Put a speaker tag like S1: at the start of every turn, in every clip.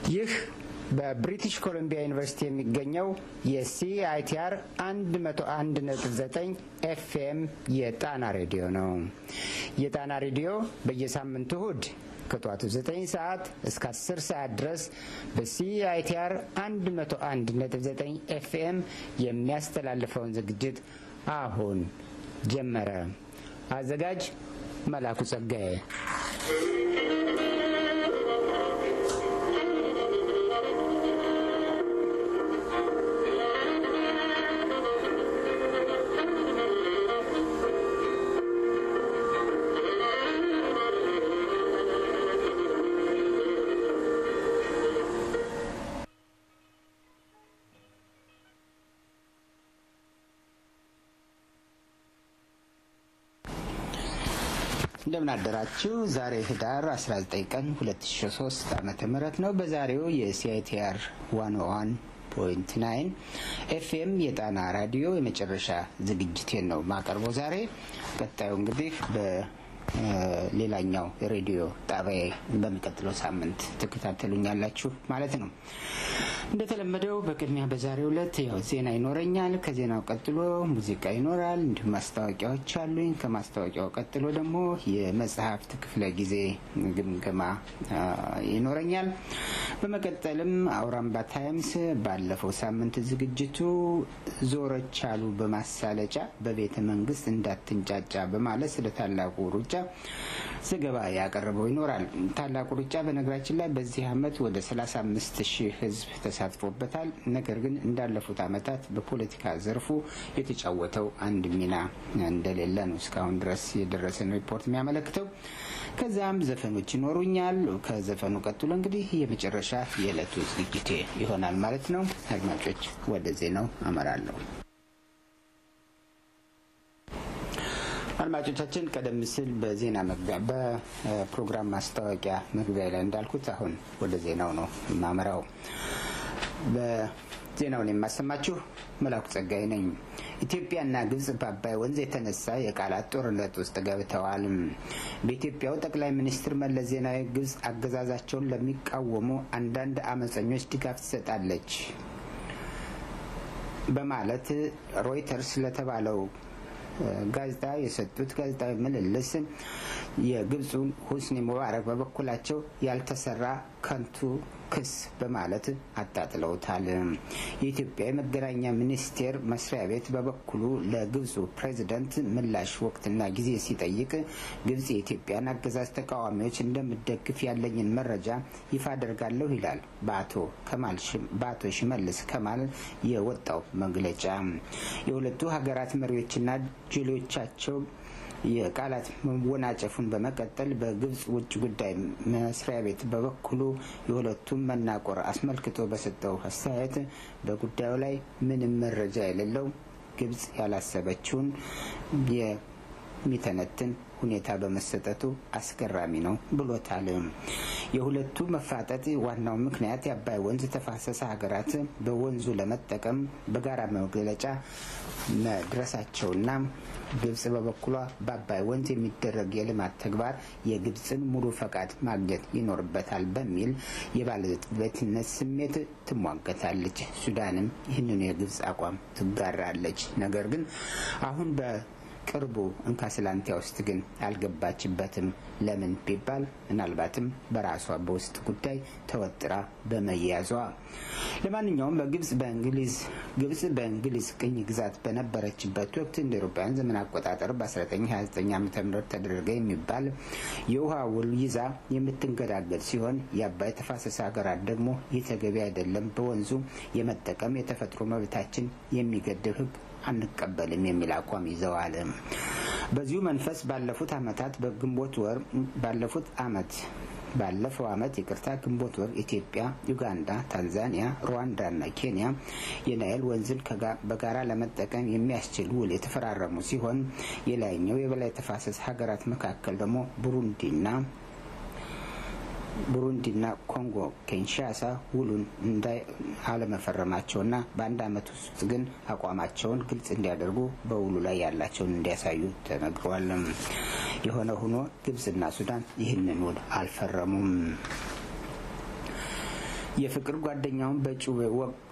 S1: ይህ በብሪቲሽ ኮሎምቢያ ዩኒቨርሲቲ የሚገኘው የሲአይቲአር 101.9 ኤፍኤም የጣና ሬዲዮ ነው። የጣና ሬዲዮ በየሳምንቱ እሁድ ከጠዋቱ 9 ሰዓት እስከ 10 ሰዓት ድረስ በሲአይቲአር 101.9 ኤፍኤም የሚያስተላልፈውን ዝግጅት አሁን ጀመረ። አዘጋጅ መላኩ ጸጋዬ። እንደምን አደራችሁ። ዛሬ ህዳር 19 ቀን 2003 ዓመተ ምህረት ነው። በዛሬው የሲአይቲአር 101 ፖይንት ናይን ኤፍኤም የጣና ራዲዮ የመጨረሻ ዝግጅቴን ነው ማቀርበው ዛሬ። ቀጣዩ እንግዲህ በሌላኛው ሬዲዮ ጣቢያ በሚቀጥለው ሳምንት ትከታተሉኛላችሁ ማለት ነው። እንደተለመደው በቅድሚያ በዛሬው ዕለት ያው ዜና ይኖረኛል። ከዜናው ቀጥሎ ሙዚቃ ይኖራል፣ እንዲሁም ማስታወቂያዎች አሉኝ። ከማስታወቂያው ቀጥሎ ደግሞ የመጽሐፍት ክፍለ ጊዜ ግምገማ ይኖረኛል። በመቀጠልም አውራምባ ታይምስ ባለፈው ሳምንት ዝግጅቱ ዞረች አሉ በማሳለጫ በቤተ መንግስት እንዳትንጫጫ በማለት ስለ ታላቁ ሩጫ ዘገባ ያቀረበው ይኖራል። ታላቁ ሩጫ በነገራችን ላይ በዚህ አመት ወደ 35 ሺህ ህዝብ ተሳትፎበታል። ነገር ግን እንዳለፉት አመታት በፖለቲካ ዘርፉ የተጫወተው አንድ ሚና እንደሌለ ነው እስካሁን ድረስ የደረሰን ሪፖርት የሚያመለክተው። ከዚያም ዘፈኖች ይኖሩኛል። ከዘፈኑ ቀጥሎ እንግዲህ የመጨረሻ የዕለቱ ዝግጅቴ ይሆናል ማለት ነው። አድማጮች ወደ ዜናው አመራለሁ። አድማጮቻችን ቀደም ሲል በዜና መግቢያ በፕሮግራም ማስታወቂያ መግቢያ ላይ እንዳልኩት አሁን ወደ ዜናው ነው የማመራው። በዜናውን የማሰማችሁ መላኩ ጸጋይ ነኝ። ኢትዮጵያና ግብጽ በአባይ ወንዝ የተነሳ የቃላት ጦርነት ውስጥ ገብተዋል። በኢትዮጵያው ጠቅላይ ሚኒስትር መለስ ዜናዊ ግብጽ አገዛዛቸውን ለሚቃወሙ አንዳንድ አመፀኞች ድጋፍ ትሰጣለች በማለት ሮይተርስ ለተባለው ጋዜጣ የሰጡት ጋዜጣዊ ምልልስ የግብፁን ሁስኒ ሙባረክ በበኩላቸው ያልተሰራ ከንቱ ክስ በማለት አጣጥለውታል። የኢትዮጵያ የመገናኛ ሚኒስቴር መስሪያ ቤት በበኩሉ ለግብፁ ፕሬዚደንት ምላሽ ወቅትና ጊዜ ሲጠይቅ ግብጽ የኢትዮጵያን አገዛዝ ተቃዋሚዎች እንደምደግፍ ያለኝን መረጃ ይፋ አደርጋለሁ ይላል በአቶ ሽመልስ ከማል የወጣው መግለጫ። የሁለቱ ሀገራት መሪዎችና ጀሌዎቻቸው የቃላት መወናጨፉን በመቀጠል በግብጽ ውጭ ጉዳይ መስሪያ ቤት በበኩሉ የሁለቱም መናቆር አስመልክቶ በሰጠው አስተያየት በጉዳዩ ላይ ምንም መረጃ የሌለው ግብጽ ያላሰበችውን የሚተነትን ሁኔታ በመሰጠቱ አስገራሚ ነው ብሎታል። የሁለቱ መፋጠጥ ዋናው ምክንያት የአባይ ወንዝ ተፋሰሰ ሀገራት በወንዙ ለመጠቀም በጋራ መግለጫ መድረሳቸውና ግብጽ በበኩሏ በአባይ ወንዝ የሚደረግ የልማት ተግባር የግብጽን ሙሉ ፈቃድ ማግኘት ይኖርበታል በሚል የባለቤትነት ስሜት ትሟገታለች። ሱዳንም ይህንኑ የግብጽ አቋም ትጋራለች። ነገር ግን አሁን በ ቅርቡ እንካስላንቲያ ውስጥ ግን አልገባችበትም። ለምን ቢባል ምናልባትም በራሷ በውስጥ ጉዳይ ተወጥራ በመያዟ። ለማንኛውም በግብጽ በእንግሊዝ ግብጽ በእንግሊዝ ቅኝ ግዛት በነበረችበት ወቅት እንደ አውሮፓውያን ዘመን አቆጣጠር በ1929 ዓ ም ተደረገ የሚባል የውሃ ውል ይዛ የምትንገዳገድ ሲሆን የአባይ ተፋሰስ ሀገራት ደግሞ ይህ ተገቢ አይደለም፣ በወንዙ የመጠቀም የተፈጥሮ መብታችን የሚገድብ ህግ አንቀበልም የሚል አቋም ይዘዋል። በዚሁ መንፈስ ባለፉት አመታት በግንቦት ወር ባለፉት አመት ባለፈው አመት ይቅርታ ግንቦት ወር ኢትዮጵያ፣ ዩጋንዳ፣ ታንዛኒያ፣ ሩዋንዳ እና ኬንያ የናይል ወንዝን በጋራ ለመጠቀም የሚያስችል ውል የተፈራረሙ ሲሆን የላይኛው የበላይ ተፋሰስ ሀገራት መካከል ደግሞ ቡሩንዲና ቡሩንዲና ኮንጎ ኪንሻሳ ውሉን አለመፈረማቸውና በአንድ አመት ውስጥ ግን አቋማቸውን ግልጽ እንዲያደርጉ በውሉ ላይ ያላቸውን እንዲያሳዩ ተነግሯል። የሆነ ሆኖ ግብጽና ሱዳን ይህንን ውል አልፈረሙም። የፍቅር ጓደኛውን በጩቤ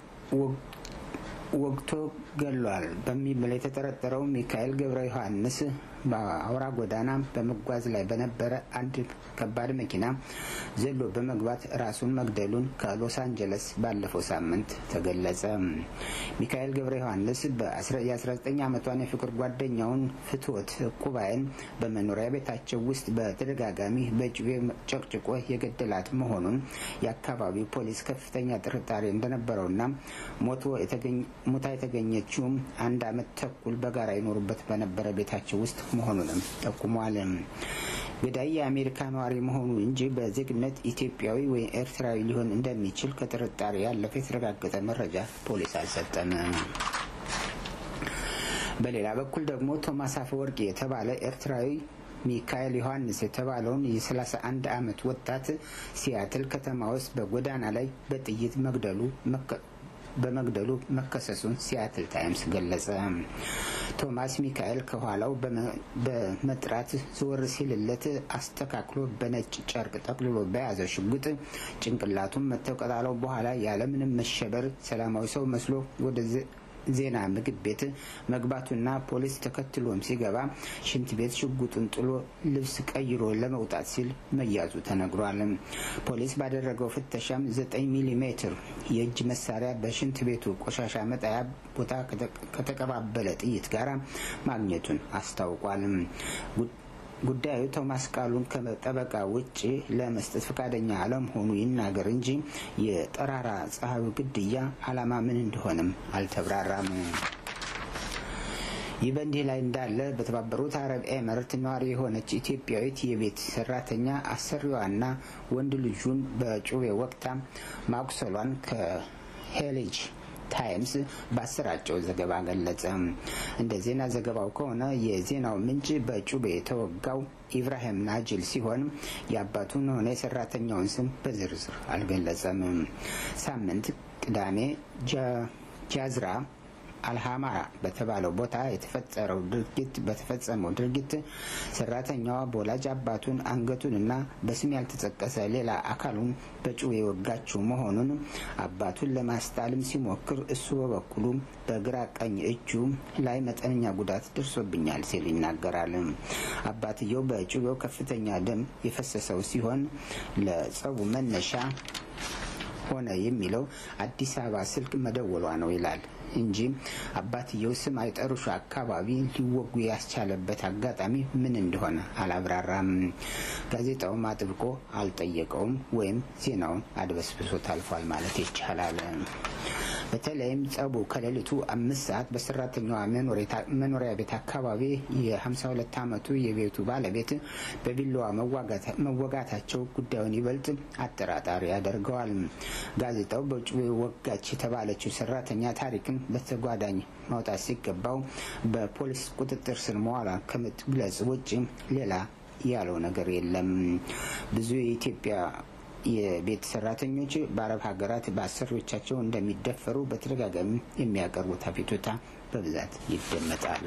S1: ወግቶ ገሏል በሚል የተጠረጠረው ሚካኤል ገብረ ዮሐንስ በአውራ ጎዳና በመጓዝ ላይ በነበረ አንድ ከባድ መኪና ዘሎ በመግባት ራሱን መግደሉን ከሎስ አንጀለስ ባለፈው ሳምንት ተገለጸ። ሚካኤል ገብረ ዮሐንስ የ19 ዓመቷን የፍቅር ጓደኛውን ፍትወት ቁባይን በመኖሪያ ቤታቸው ውስጥ በተደጋጋሚ በጩቤ ጨቅጭቆ የገደላት መሆኑን የአካባቢው ፖሊስ ከፍተኛ ጥርጣሬ እንደነበረውና ሞታ የተገኘችውም አንድ ዓመት ተኩል በጋራ ይኖሩበት በነበረ ቤታቸው ውስጥ መሆኑንም ጠቁሟል። ገዳይ የአሜሪካ ነዋሪ መሆኑ እንጂ በዜግነት ኢትዮጵያዊ ወይም ኤርትራዊ ሊሆን እንደሚችል ከጥርጣሬ ያለፈ የተረጋገጠ መረጃ ፖሊስ አልሰጠም። በሌላ በኩል ደግሞ ቶማስ አፈወርቂ የተባለ ኤርትራዊ ሚካኤል ዮሐንስ የተባለውን የ31 ዓመት ወጣት ሲያትል ከተማ ውስጥ በጎዳና ላይ በጥይት መግደሉ በመግደሉ መከሰሱን ሲያትል ታይምስ ገለጸ። ቶማስ ሚካኤል ከኋላው በመጥራት ዞር ሲልለት አስተካክሎ በነጭ ጨርቅ ጠቅልሎ በያዘው ሽጉጥ ጭንቅላቱን መተው ከጣለው በኋላ ያለምንም መሸበር ሰላማዊ ሰው መስሎ ወደ ዜና ምግብ ቤት መግባቱና ፖሊስ ተከትሎም ሲገባ ሽንት ቤት ሽጉጡን ጥሎ ልብስ ቀይሮ ለመውጣት ሲል መያዙ ተነግሯል። ፖሊስ ባደረገው ፍተሻም ዘጠኝ ሚሊ ሜትር የእጅ መሳሪያ በሽንት ቤቱ ቆሻሻ መጣያ ቦታ ከተቀባበለ ጥይት ጋር ማግኘቱን አስታውቋል። ጉዳዩ ቶማስ ቃሉን ከጠበቃ ውጭ ለመስጠት ፈቃደኛ አለመሆኑ ይናገር እንጂ የጠራራ ፀሐዩ ግድያ ዓላማ ምን እንደሆነም አልተብራራም። ይህ በእንዲህ ላይ እንዳለ በተባበሩት አረብ ኤምሬት ነዋሪ የሆነች ኢትዮጵያዊት የቤት ሰራተኛ አሰሪዋና ወንድ ልጁን በጩቤ ወቅታ ማቁሰሏን ከሄሌጅ ታይምስ ባሰራጨው ዘገባ ገለጸ። እንደ ዜና ዘገባው ከሆነ የዜናው ምንጭ በጩቤ የተወጋው ኢብራሂም ናጅል ሲሆን የአባቱን ሆነ የሰራተኛውን ስም በዝርዝር አልገለጸም። ሳምንት ቅዳሜ ጃዝራ አልሃማራ በተባለው ቦታ የተፈጠረው ድርጊት በተፈጸመው ድርጊት ሰራተኛዋ በወላጅ አባቱን አንገቱንና በስም ያልተጠቀሰ ሌላ አካሉን በጩቤ የወጋችው መሆኑን አባቱን ለማስጣልም ሲሞክር እሱ በበኩሉ በግራ ቀኝ እጁ ላይ መጠነኛ ጉዳት ደርሶብኛል ሲል ይናገራል። አባትየው በጩቤው ከፍተኛ ደም የፈሰሰው ሲሆን ለጸቡ መነሻ ሆነ የሚለው አዲስ አበባ ስልክ መደወሏ ነው ይላል እንጂ አባትየው ስም አይጠሩሹ አካባቢ ሊወጉ ያስቻለበት አጋጣሚ ምን እንደሆነ አላብራራም። ጋዜጣውም አጥብቆ አልጠየቀውም ወይም ዜናውን አድበስብሶ ታልፏል ማለት ይቻላል። በተለይም ጸቡ ከሌሊቱ አምስት ሰዓት በሰራተኛዋ መኖሪያ ቤት አካባቢ የ52 ዓመቱ የቤቱ ባለቤት በቢላዋ መወጋታቸው ጉዳዩን ይበልጥ አጠራጣሪ ያደርገዋል። ጋዜጣው በጩቤ ወጋች የተባለችው ሰራተኛ ታሪክን በተጓዳኝ ማውጣት ሲገባው በፖሊስ ቁጥጥር ስር መዋሏ ከመግለጽ ውጭ ሌላ ያለው ነገር የለም። ብዙ የኢትዮጵያ የቤት ሰራተኞች በአረብ ሀገራት በአሰሪዎቻቸው እንደሚደፈሩ በተደጋጋሚ የሚያቀርቡት አቤቱታ በብዛት ይደመጣል።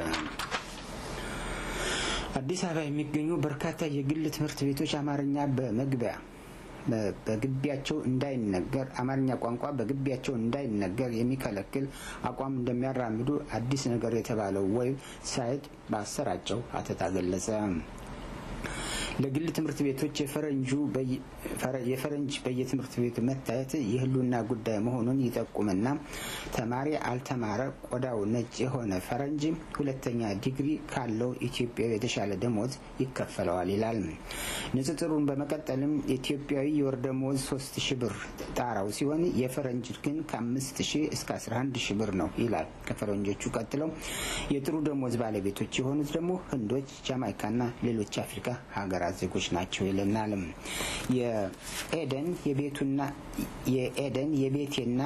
S1: አዲስ አበባ የሚገኙ በርካታ የግል ትምህርት ቤቶች አማርኛ በመግቢያ በግቢያቸው እንዳይነገር አማርኛ ቋንቋ በግቢያቸው እንዳይነገር የሚከለክል አቋም እንደሚያራምዱ አዲስ ነገር የተባለው ዌብ ሳይት ባሰራጨው አተታ ገለጸ። ለግል ትምህርት ቤቶች የፈረንጁ የፈረንጅ በየትምህርት ቤቱ መታየት የሕልውና ጉዳይ መሆኑን ይጠቁምና ተማሪ አልተማረ ቆዳው ነጭ የሆነ ፈረንጅ ሁለተኛ ዲግሪ ካለው ኢትዮጵያዊ የተሻለ ደሞዝ ይከፈለዋል ይላል። ንጽጽሩን በመቀጠልም ኢትዮጵያዊ የወር ደሞዝ ሶስት ሺ ብር ጣራው ሲሆን የፈረንጅ ግን ከአምስት ሺህ እስከ አስራ አንድ ሺ ብር ነው ይላል። ከፈረንጆቹ ቀጥለው የጥሩ ደሞዝ ባለቤቶች የሆኑት ደግሞ ህንዶች፣ ጃማይካና ሌሎች አፍሪካ ሀገራት ዜጎች ናቸው ይለናል። የኤደን የቤቱና የኤደን የቤቴና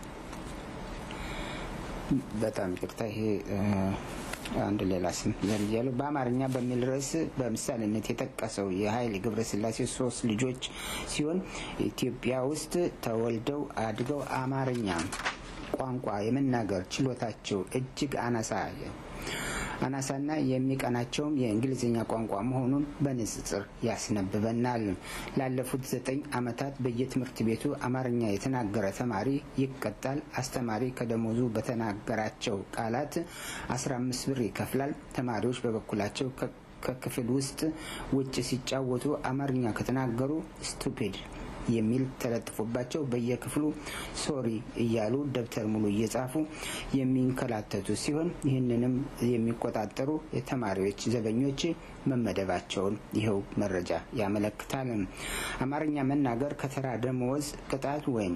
S1: በጣም ይቅርታ ይሄ አንድ ሌላ ስም ዘርያሉ በአማርኛ በሚል ርዕስ በምሳሌነት የጠቀሰው የኃይሌ ገብረስላሴ ሶስት ልጆች ሲሆን ኢትዮጵያ ውስጥ ተወልደው አድገው አማርኛ ቋንቋ የመናገር ችሎታቸው እጅግ አናሳ አናሳና የሚቀናቸውም የእንግሊዝኛ ቋንቋ መሆኑን በንጽጽር ያስነብበናል። ላለፉት ዘጠኝ ዓመታት በየትምህርት ቤቱ አማርኛ የተናገረ ተማሪ ይቀጣል። አስተማሪ ከደሞዙ በተናገራቸው ቃላት አስራ አምስት ብር ይከፍላል። ተማሪዎች በበኩላቸው ከክፍል ውስጥ ውጭ ሲጫወቱ አማርኛ ከተናገሩ ስቱፒድ የሚል ተለጥፎባቸው በየክፍሉ ሶሪ እያሉ ደብተር ሙሉ እየጻፉ የሚንከላተቱ ሲሆን ይህንንም የሚቆጣጠሩ የተማሪዎች ዘበኞች መመደባቸውን ይኸው መረጃ ያመለክታል። አማርኛ መናገር ከተራ ደመወዝ ቅጣት ወይም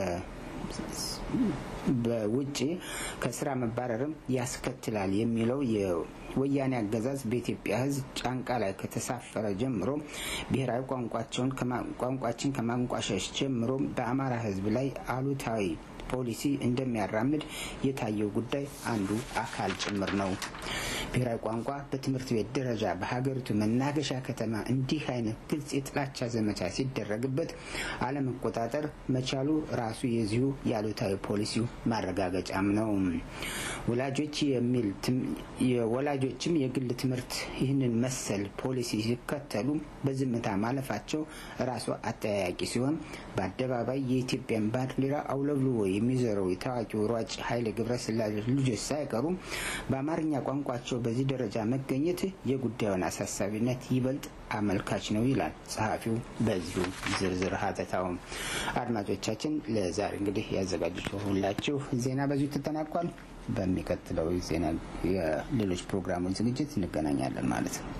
S1: በውጭ ከስራ መባረርም ያስከትላል የሚለው የወያኔ አገዛዝ በኢትዮጵያ ሕዝብ ጫንቃ ላይ ከተሳፈረ ጀምሮ ብሔራዊ ቋንቋችን ከማንቋሸሽ ጀምሮ በአማራ ሕዝብ ላይ አሉታዊ ፖሊሲ እንደሚያራምድ የታየው ጉዳይ አንዱ አካል ጭምር ነው። ብሔራዊ ቋንቋ በትምህርት ቤት ደረጃ በሀገሪቱ መናገሻ ከተማ እንዲህ አይነት ግልጽ የጥላቻ ዘመቻ ሲደረግበት አለመቆጣጠር መቻሉ ራሱ የዚሁ የአሉታዊ ፖሊሲው ማረጋገጫም ነው። ወላጆች የሚል የወላጆችም የግል ትምህርት ይህንን መሰል ፖሊሲ ሲከተሉ በዝምታ ማለፋቸው ራሱ አጠያያቂ ሲሆን በአደባባይ የኢትዮጵያን ባንዲራ አውለብልቦ የሚዘረው የታዋቂው ሯጭ ኃይሌ ገብረስላሴ ልጆች ሳይቀሩ በአማርኛ ቋንቋቸው በዚህ ደረጃ መገኘት የጉዳዩን አሳሳቢነት ይበልጥ አመልካች ነው ይላል ጸሐፊው በዚሁ ዝርዝር ሀተታውም። አድማጮቻችን ለዛሬ እንግዲህ ያዘጋጅሁላችሁ ዜና በዚሁ ተጠናቋል። በሚቀጥለው ዜና የሌሎች ፕሮግራሞች ዝግጅት እንገናኛለን ማለት ነው።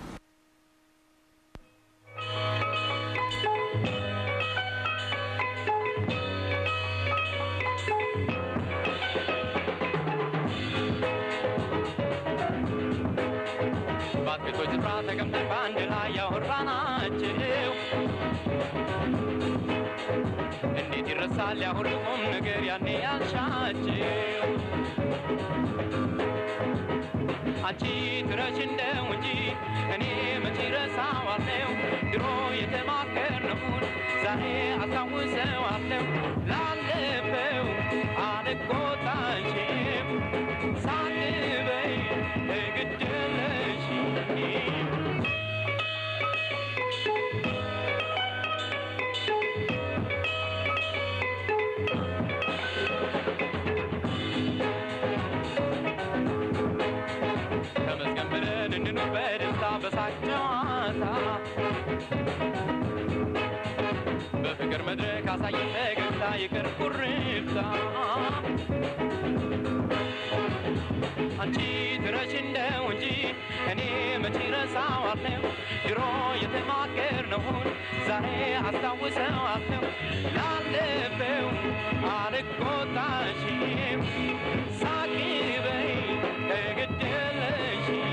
S2: ባትቤቶች ስፍራ ተቀምጠን በአንድ ላይ ያወራናቸው እንዴት ይረሳል ያ ሁሉ ቁም ነገር ያኔ ያልሻቸው አንቺ ትረሽ እንደው እንጂ እኔ መቼ ረሳዋለሁ ድሮ የተማከርነውን ዛሬ አስታውሰዋለሁ ላለፈው አልቆጣሽም ሳንበይ ግድለሽ ተመስገን ብለን እንኑር በደስታ በሳቅ ጨዋታ በፍቅር መድረክ አሳየን ፈገግታ ይቅር ኩርፍታ አንቺ ትረሽ እንደው እንጂ እኔ መቼ ረሳዋለሁ ድሮ የተማከርነውን ዛሬ አስታውሰዋለሁ ላለፈው አልቆጣሽም ሳቂ በይ ተገደለሽም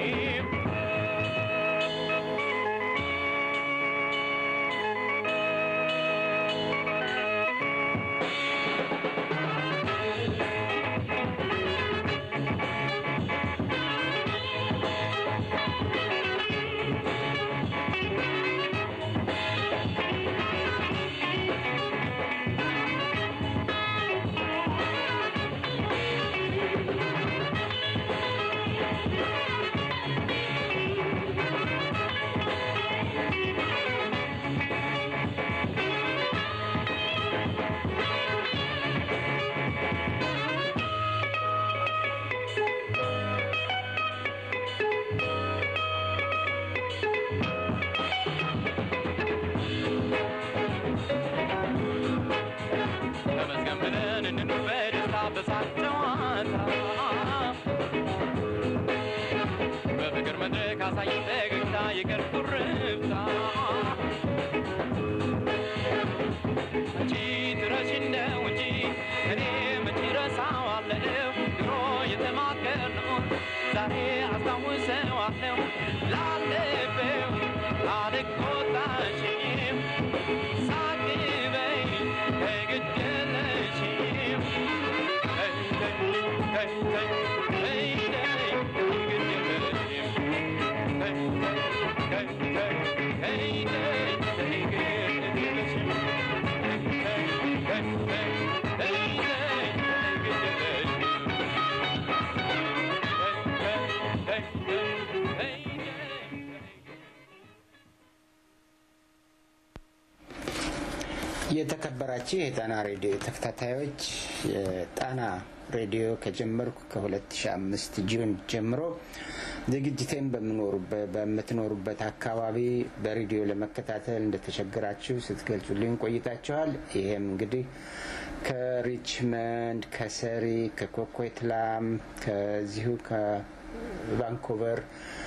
S2: ተመስገን ብለን እንኑር በደስታ በሳቅ ጨዋታ በፍቅር መድረክ አሳየን ፈገግታ ይቅር ኩርፍታ አንቺ ትረሽ እንደው እንጂ እኔ መቼ ረሳዋለሁ ድሮ የተማከርነውን ዛሬ አስታውሰዋለሁ ላለፈው አልቆጣሽም ሳቂ በይ ተገደለሽም ተይ ተይ ተይ ተይ ተይ ተይ ተገደለሽም ተይ ተይ ተይ ተይ ተይ ተገደለሽም ተይ ተይ ተይ ተይ ተይ ተገደለሽም
S1: የተከበራችሁ የጣና ሬዲዮ ተከታታዮች የጣና ሬዲዮ ከጀመርኩ ከ2005 ጁን ጀምሮ ዝግጅቴን በምትኖሩበት አካባቢ በሬዲዮ ለመከታተል እንደተቸገራችሁ ስትገልጹልኝ ቆይታችኋል። ይሄም እንግዲህ ከሪችመንድ፣ ከሰሪ፣ ከኮኮትላም ከዚሁ ከቫንኮቨር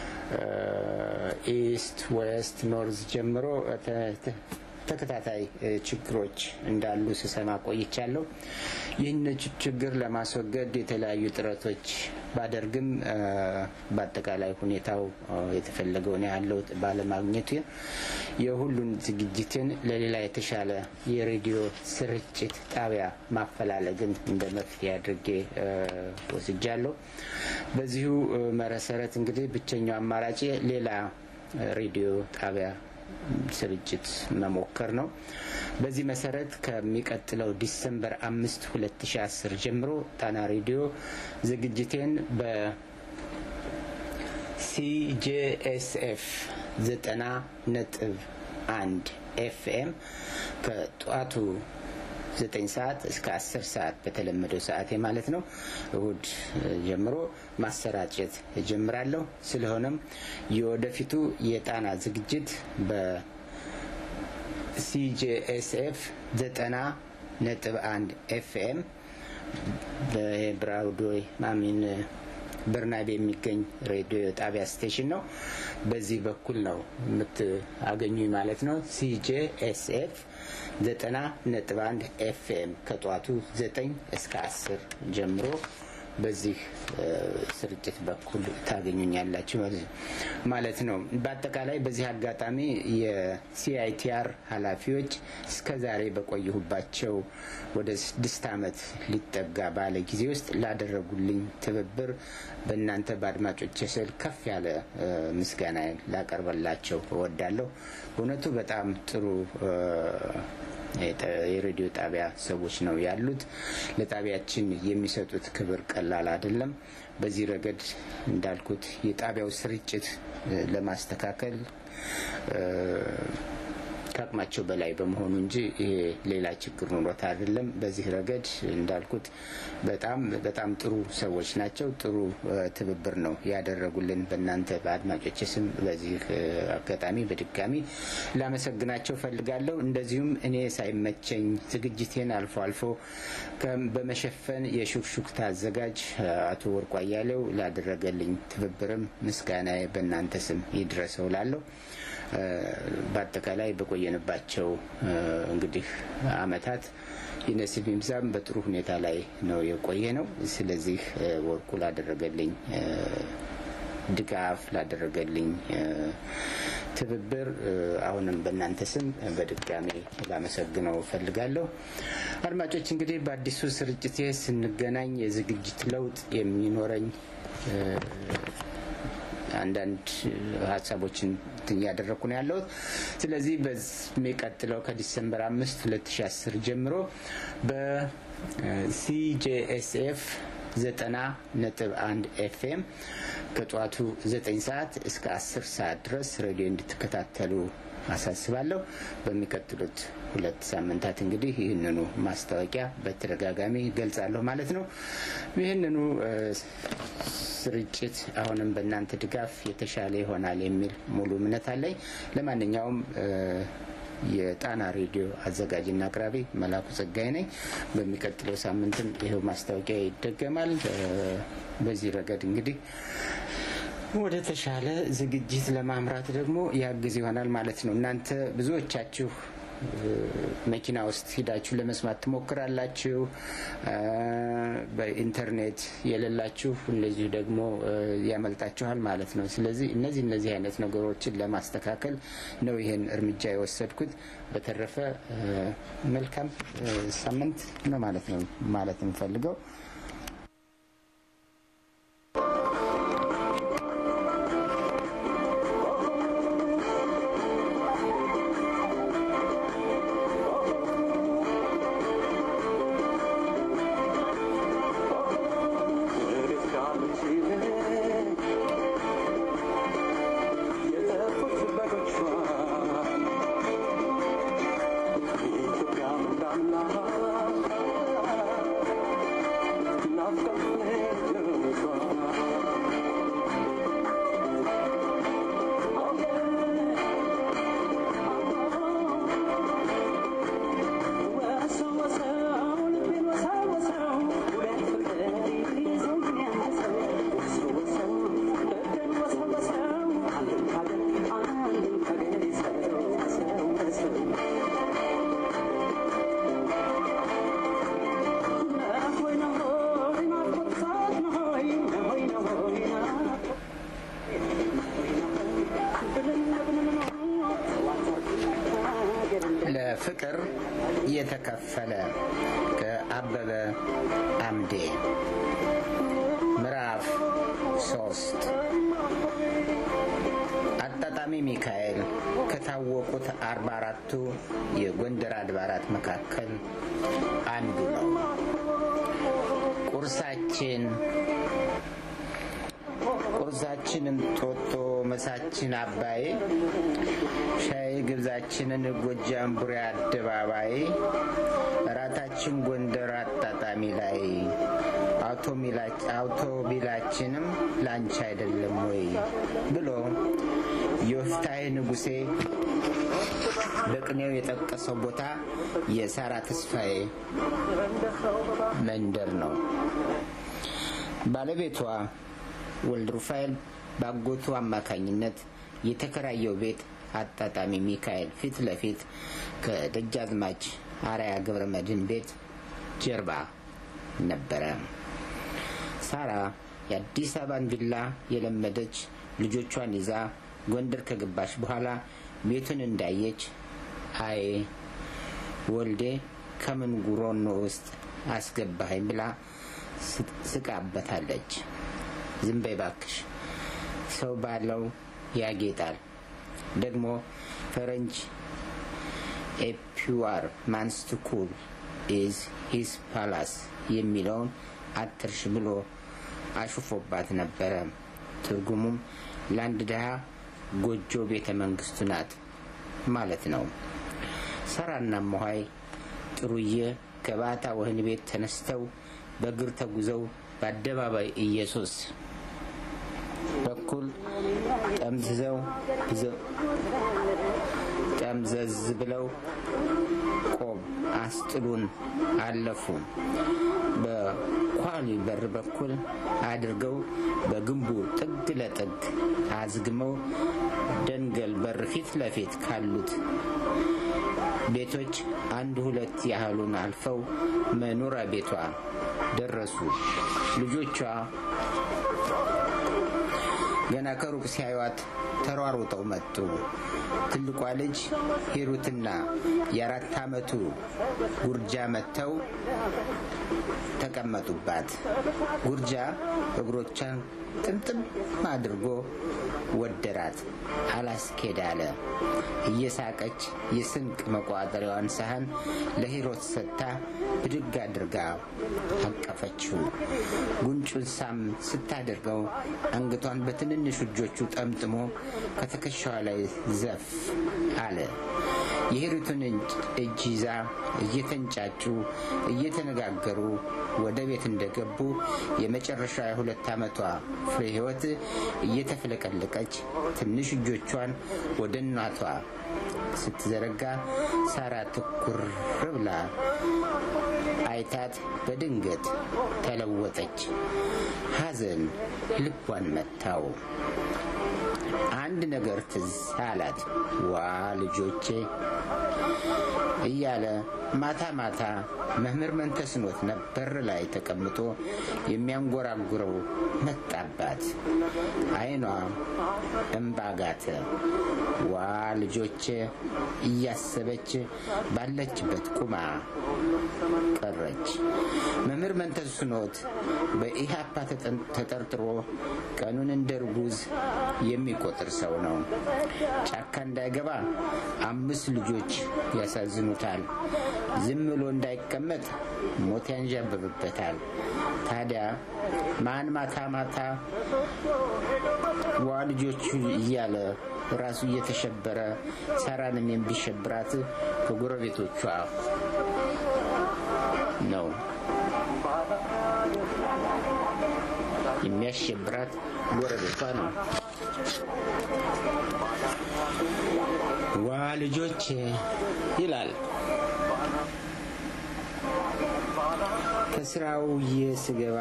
S1: ኢስት፣ ዌስት፣ ኖርዝ ጀምሮ ተከታታይ ችግሮች እንዳሉ ስሰማ ቆይቻለሁ። ይህን ችግር ለማስወገድ የተለያዩ ጥረቶች ባደርግም በአጠቃላይ ሁኔታው የተፈለገውን ያህል ለውጥ ባለማግኘቱ የሁሉን ዝግጅትን ለሌላ የተሻለ የሬዲዮ ስርጭት ጣቢያ ማፈላለግን እንደ መፍትሄ አድርጌ ወስጃለሁ። በዚሁ መሰረት እንግዲህ ብቸኛው አማራጭ ሌላ ሬዲዮ ጣቢያ ስርጭት መሞከር ነው። በዚህ መሰረት ከሚቀጥለው ዲሰምበር አምስት ሁለት ሺ አስር ጀምሮ ጣና ሬዲዮ ዝግጅቴን በሲጄኤስኤፍ ዘጠና ነጥብ አንድ ኤፍኤም ከጠዋቱ ዘጠኝ ሰዓት እስከ አስር ሰዓት በተለመደው ሰዓቴ ማለት ነው እሁድ ጀምሮ ማሰራጨት እጀምራለሁ። ስለሆነም የወደፊቱ የጣና ዝግጅት በሲጄኤስኤፍ ዘጠና ነጥብ አንድ ኤፍኤም በብራውዶይ ማሚን በርናቤ የሚገኝ ሬዲዮ ጣቢያ ስቴሽን ነው። በዚህ በኩል ነው የምታገኙኝ ማለት ነው። ሲጄኤስኤፍ ዘጠና ነጥብ አንድ ኤፍኤም ከጠዋቱ ዘጠኝ እስከ አስር ጀምሮ በዚህ ስርጭት በኩል ታገኙኛላችሁ ማለት ነው። በአጠቃላይ በዚህ አጋጣሚ የሲአይቲአር ኃላፊዎች እስከ ዛሬ በቆየሁባቸው ወደ ስድስት ዓመት ሊጠጋ ባለ ጊዜ ውስጥ ላደረጉልኝ ትብብር በእናንተ በአድማጮች ስል ከፍ ያለ ምስጋና ላቀርበላቸው እወዳለሁ። በእውነቱ በጣም ጥሩ የሬዲዮ ጣቢያ ሰዎች ነው ያሉት። ለጣቢያችን የሚሰጡት ክብር ቀላል አይደለም። በዚህ ረገድ እንዳልኩት የጣቢያው ስርጭት ለማስተካከል ከአቅማቸው በላይ በመሆኑ እንጂ ይሄ ሌላ ችግር ኑሮት አይደለም። በዚህ ረገድ እንዳልኩት በጣም በጣም ጥሩ ሰዎች ናቸው። ጥሩ ትብብር ነው ያደረጉልን። በእናንተ በአድማጮች ስም በዚህ አጋጣሚ በድጋሚ ላመሰግናቸው ፈልጋለሁ። እንደዚሁም እኔ ሳይመቸኝ ዝግጅቴን አልፎ አልፎ በመሸፈን የሹክሹክታ አዘጋጅ አቶ ወርቁ አያሌው ላደረገልኝ ትብብርም ምስጋና በእናንተ ስም ይድረሰው ላለሁ በአጠቃላይ በቆየንባቸው እንግዲህ አመታት የነሲብ ይብዛም በጥሩ ሁኔታ ላይ ነው የቆየ ነው። ስለዚህ ወርቁ ላደረገልኝ ድጋፍ ላደረገልኝ ትብብር አሁንም በእናንተ ስም በድጋሚ ላመሰግነው እፈልጋለሁ። አድማጮች እንግዲህ በአዲሱ ስርጭቴ ስንገናኝ የዝግጅት ለውጥ የሚኖረኝ አንዳንድ ሀሳቦችን እያደረግኩ ነው ያለሁት። ስለዚህ በሚቀጥለው ከዲሰምበር አምስት ሁለት ሺ አስር ጀምሮ በሲጄኤስኤፍ ዘጠና ነጥብ አንድ ኤፍኤም ከጠዋቱ ዘጠኝ ሰዓት እስከ አስር ሰዓት ድረስ ሬዲዮ እንድትከታተሉ አሳስባለሁ። በሚቀጥሉት ሁለት ሳምንታት እንግዲህ ይህንኑ ማስታወቂያ በተደጋጋሚ ገልጻለሁ ማለት ነው። ይህንኑ ስርጭት አሁንም በእናንተ ድጋፍ የተሻለ ይሆናል የሚል ሙሉ እምነት አለኝ። ለማንኛውም የጣና ሬዲዮ አዘጋጅና አቅራቢ መላኩ ጸጋይ ነኝ። በሚቀጥለው ሳምንትም ይኸው ማስታወቂያ ይደገማል። በዚህ ረገድ እንግዲህ ወደ ተሻለ ዝግጅት ለማምራት ደግሞ ያግዝ ይሆናል ማለት ነው። እናንተ ብዙዎቻችሁ መኪና ውስጥ ሂዳችሁ ለመስማት ትሞክራላችሁ። በኢንተርኔት የሌላችሁ እንደዚሁ ደግሞ ያመልጣችኋል ማለት ነው። ስለዚህ እነዚህ እነዚህ አይነት ነገሮችን ለማስተካከል ነው ይህን እርምጃ የወሰድኩት። በተረፈ መልካም ሳምንት ነው ማለት ነው ማለት የምፈልገው
S3: Yeah.
S1: ለፍቅር የተከፈለ ከአበበ አምዴ ምዕራፍ ሶስት አጣጣሚ ሚካኤል ከታወቁት አርባ አራቱ የጎንደር አድባራት መካከል አንዱ ነው። ቁርሳችን ቁርሳችንን ጦጦ መሳችን አባይ ሻይ ግብዛችንን ጎጃም ቡሬ አደባባይ እራታችን ጎንደር አጣጣሚ ላይ አውቶቢላችንም ላንቺ አይደለም ወይ ብሎ የወፍታሔ ንጉሴ በቅኔው የጠቀሰው ቦታ የሳራ ተስፋዬ መንደር ነው። ባለቤቷ ወልድ ሩፋኤል ባጎቱ አማካኝነት የተከራየው ቤት አጣጣሚ ሚካኤል ፊት ለፊት ከደጃዝማች አርያ ገብረ መድህን ቤት ጀርባ ነበረ። ሳራ የአዲስ አበባን ቪላ የለመደች ልጆቿን ይዛ ጎንደር ከገባች በኋላ ቤቱን እንዳየች አይ ወልዴ ከምን ጉሮኖ ውስጥ አስገባኸኝ ብላ ስቃበታለች። ዝም በይ እባክሽ፣ ሰው ባለው ያጌጣል። ደግሞ ፈረንጅ ኤፒዋር ማንስት ኩል ኢዝ ሂስ ፓላስ የሚለውን አትርሽ ብሎ አሹፎባት ነበረ። ትርጉሙም ለአንድ ድሃ ጎጆ ቤተ መንግስቱ ናት ማለት ነው። ሰራና መኋይ ጥሩዬ ከባታ ወህኒ ቤት ተነስተው በእግር ተጉዘው በአደባባይ ኢየሱስ በኩል ጠምዝዘው ጠምዘዝ ብለው ቆብ አስጥሉን አለፉ። በኳሊ በር በኩል አድርገው በግንቡ ጥግ ለጥግ አዝግመው ደንገል በር ፊት ለፊት ካሉት ቤቶች አንድ ሁለት ያህሉን አልፈው መኖሪያ ቤቷ ደረሱ። ልጆቿ ገና ከሩቅ ሲያዩት ተሯሩጠው መጡ። ትልቋ ልጅ ሂሩትና የአራት ዓመቱ ጉርጃ መጥተው ተቀመጡባት። ጉርጃ እግሮቿን ጥምጥም አድርጎ ወደራት። አላስኬድ አለ። እየሳቀች የስንቅ መቋጠሪያዋን ሳህን ለሂሮት ሰጥታ ብድግ አድርጋ አቀፈችው። ጉንጩን ሳም ስታደርገው አንገቷን በትንንሽ እጆቹ ጠምጥሞ ከትከሻዋ ላይ ዘፍ አለ። የሂሩትን እጅ ይዛ እየተንጫጩ እየተነጋገሩ ወደ ቤት እንደገቡ የመጨረሻ የሁለት ዓመቷ ፍሬ ሕይወት እየተፍለቀለቀች ትንሽ እጆቿን ወደ እናቷ ስትዘረጋ ሳራ ትኩር ብላ አይታት በድንገት ተለወጠች። ሐዘን ልቧን መታው። አንድ ነገር ትዝ አላት። ዋ ልጆቼ እያለ ማታ ማታ መምህር መንተስኖት ነበር ላይ ተቀምጦ የሚያንጎራጉረው መጣባት። ዓይኗ እምባ ጋተ። ዋ ልጆቼ እያሰበች ባለችበት ቁማ ቀረች። መምህር መንተስኖት በኢህአፓ ተጠርጥሮ ቀኑን እንደ ርጉዝ የሚቆጥር ሰው ነው። ጫካ እንዳይገባ አምስት ልጆች ያሳዝኑታል። ዝም ብሎ እንዳይቀመጥ ሞት ያንዣብብበታል። ታዲያ ማን ማታ ማታ ዋ ልጆቹ እያለ ራሱ እየተሸበረ ሰራንም የሚሸብራት ከጎረቤቶቿ ነው። የሚያሸብራት ጎረቤቷ ነው። ዋ ልጆች ይላል ከስራው ስገባ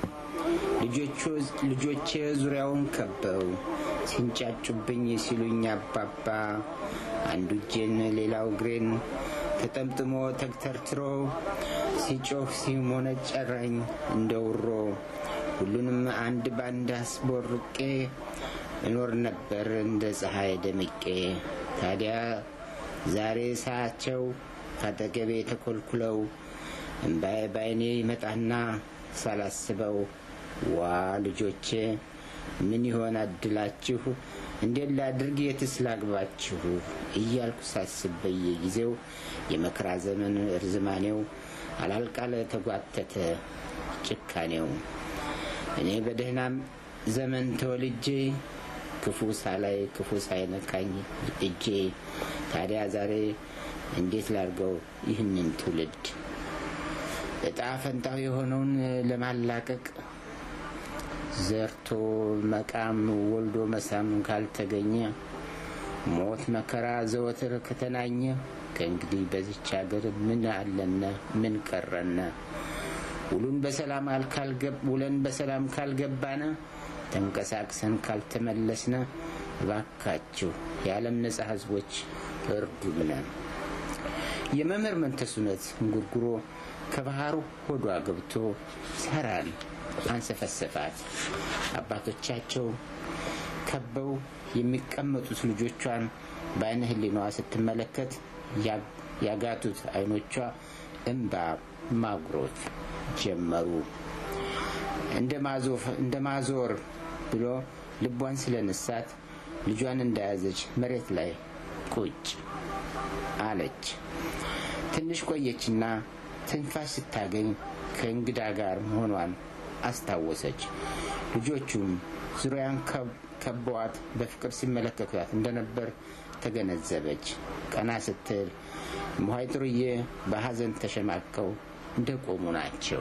S1: ልጆቼ ዙሪያውን ከበው ሲንጫጩብኝ ሲሉኝ አባባ አንዱ እጄን ሌላው እግሬን ተጠምጥሞ ተግተርትሮ ሲጮህ ሲሞነጨረኝ እንደ ውሮ ሁሉንም አንድ ባንድ አስቦርቄ እኖር ነበር እንደ ፀሐይ ደምቄ። ታዲያ ዛሬ ሳያቸው ካጠገቤ ተኮልኩለው እምባዬ ባይኔ ይመጣና ሳላስበው ዋ ልጆቼ ምን ይሆን አድላችሁ እንዴት ላድርግ የትስ ላግባችሁ እያልኩ ሳስብ በየጊዜው የመከራ ዘመን እርዝማኔው አላልቃለ ተጓተተ ጭካኔው እኔ በደህናም ዘመን ተወልጄ ክፉ ሳላይ ክፉ ሳይነካኝ እጄ ታዲያ ዛሬ እንዴት ላድርገው ይህንን ትውልድ እጣ ፈንታው የሆነውን ለማላቀቅ ዘርቶ መቃም ወልዶ መሳም ካልተገኘ ሞት መከራ ዘወትር ከተናኘ ከእንግዲህ በዚች ሀገር ምን አለነ ምን ቀረነ? ውሉን በሰላም ውለን በሰላም ካልገባነ ተንቀሳቅሰን ካልተመለስነ እባካችሁ የዓለም ነጻ ህዝቦች እርዱነ። የመምህር መንተሱነት እንጉርጉሮ ከባህሩ ሆዷ ገብቶ ሰራን አንሰፈሰፋት። አባቶቻቸው ከበው የሚቀመጡት ልጆቿን በአይነ ህሊናዋ ስትመለከት ያጋቱት አይኖቿ እንባ ማጉሮት ጀመሩ። እንደ ማዞር ብሎ ልቧን ስለነሳት ልጇን እንደያዘች መሬት ላይ ቁጭ አለች። ትንሽ ቆየችና ትንፋሽ ስታገኝ ከእንግዳ ጋር መሆኗን አስታወሰች። ልጆቹም ዙሪያን ከበዋት በፍቅር ሲመለከቷት እንደነበር ተገነዘበች። ቀና ስትል እምኋይ ጥሩዬ በሐዘን ተሸማቀው እንደቆሙ ናቸው።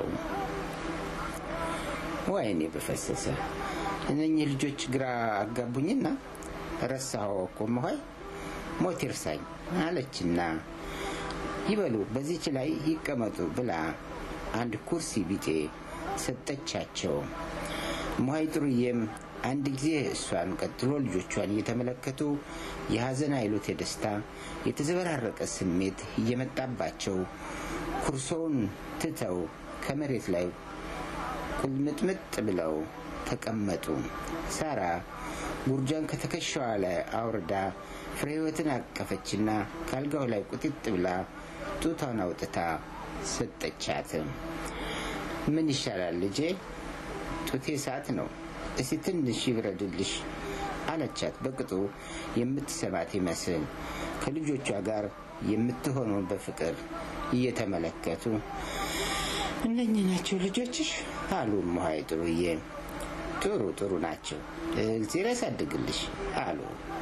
S1: ወይኔ በፈሰሰ እነኚህ ልጆች ግራ አጋቡኝና ረሳኸው እኮ እምኋይ ሞት ይርሳኝ አለችና ይበሉ በዚች ላይ ይቀመጡ ብላ አንድ ኩርሲ ቢጤ ሰጠቻቸው። እምኋይ ጥሩዬም አንድ ጊዜ እሷን ቀጥሎ ልጆቿን እየተመለከቱ የሐዘን አይሉት የደስታ የተዘበራረቀ ስሜት እየመጣባቸው ኩርሶውን ትተው ከመሬት ላይ ቁልምጥምጥ ብለው ተቀመጡ። ሳራ ጉርጃን ከትከሻዋ ላይ አውርዳ ፍሬ ሕይወትን አቀፈችና ካልጋው ላይ ቁጢጥ ብላ ጡቷን አውጥታ ሰጠቻት። ምን ይሻላል ልጄ? ጡቴ እሳት ነው። እስቲ ትንሽ ይብረድልሽ አለቻት። በቅጡ የምትሰማት ይመስል ከልጆቿ ጋር የምትሆነው በፍቅር እየተመለከቱ እነኚህ ናቸው ልጆችሽ አሉ እምኋይ ጥሩዬ። ጥሩ ጥሩ ናቸው፣ እግዜር ያሳድግልሽ አሉ።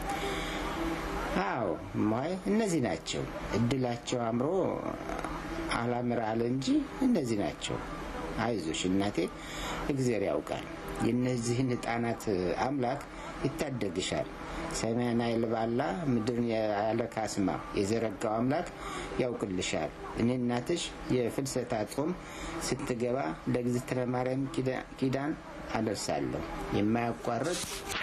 S1: አዎ እምኋይ እነዚህ ናቸው። እድላቸው አምሮ አላምር አለ እንጂ እነዚህ ናቸው። አይዞሽ እናቴ፣ እግዜር ያውቃል። የእነዚህን ሕፃናት አምላክ ይታደግሻል። ሰማይን አይልባላ ምድርን ያለ ካስማ የዘረጋው አምላክ ያውቅልሻል። እኔ እናትሽ የፍልሰታ ጾም ስትገባ ለእግዝእትነ ማርያም ኪዳን አደርሳለሁ የማያቋርጥ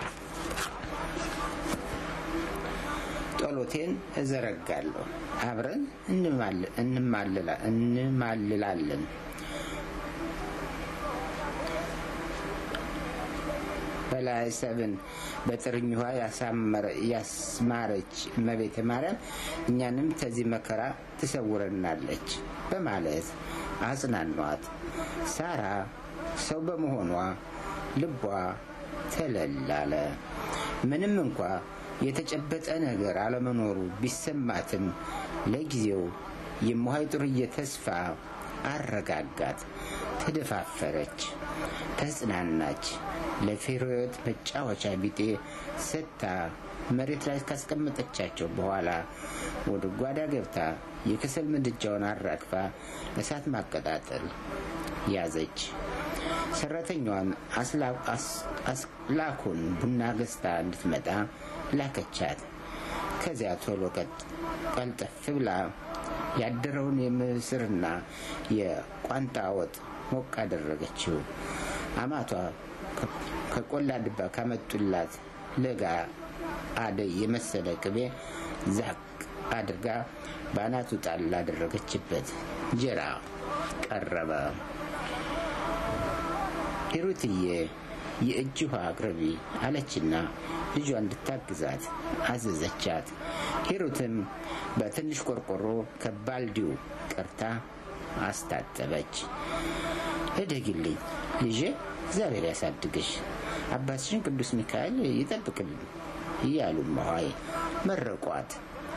S1: ጸሎቴን እዘረጋለሁ። አብረን እንማልላለን። በላይ ሰብን በጥርኝ ውሃ ያስማረች እመቤተ ማርያም እኛንም ከዚህ መከራ ትሰውረናለች በማለት አጽናኗት። ሳራ ሰው በመሆኗ ልቧ ተለላለ። ምንም እንኳ የተጨበጠ ነገር አለመኖሩ ቢሰማትም ለጊዜው የእምኋይ ጥሩዬ ተስፋ አረጋጋት። ተደፋፈረች፣ ተጽናናች። ለፍሬሕይወት መጫወቻ ቢጤ ሰጥታ መሬት ላይ ካስቀመጠቻቸው በኋላ ወደ ጓዳ ገብታ የከሰል ምድጃውን አራግፋ እሳት ማቀጣጠል ያዘች። ሰራተኛዋን አስላኩን ቡና ገዝታ እንድትመጣ ላከቻት። ከዚያ ቶሎ ቀልጠፍ ብላ ያደረውን የምስርና የቋንጣ ወጥ ሞቅ አደረገችው። አማቷ ከቆላ ድባ ካመጡላት ለጋ አደይ የመሰለ ቅቤ ዛቅ አድርጋ በአናቱ ጣል አደረገችበት። እንጀራ ቀረበ። ሂሩትዬ የእጅ ውሃ አቅርቢ አለችና ልጇ እንድታግዛት አዘዘቻት። ሂሩትም በትንሽ ቆርቆሮ ከባልዲው ቀርታ አስታጠበች። እደግልኝ ልጄ፣ እግዚአብሔር ያሳድግሽ፣ አባትሽን ቅዱስ ሚካኤል ይጠብቅልን እያሉ መዋይ መረቋት።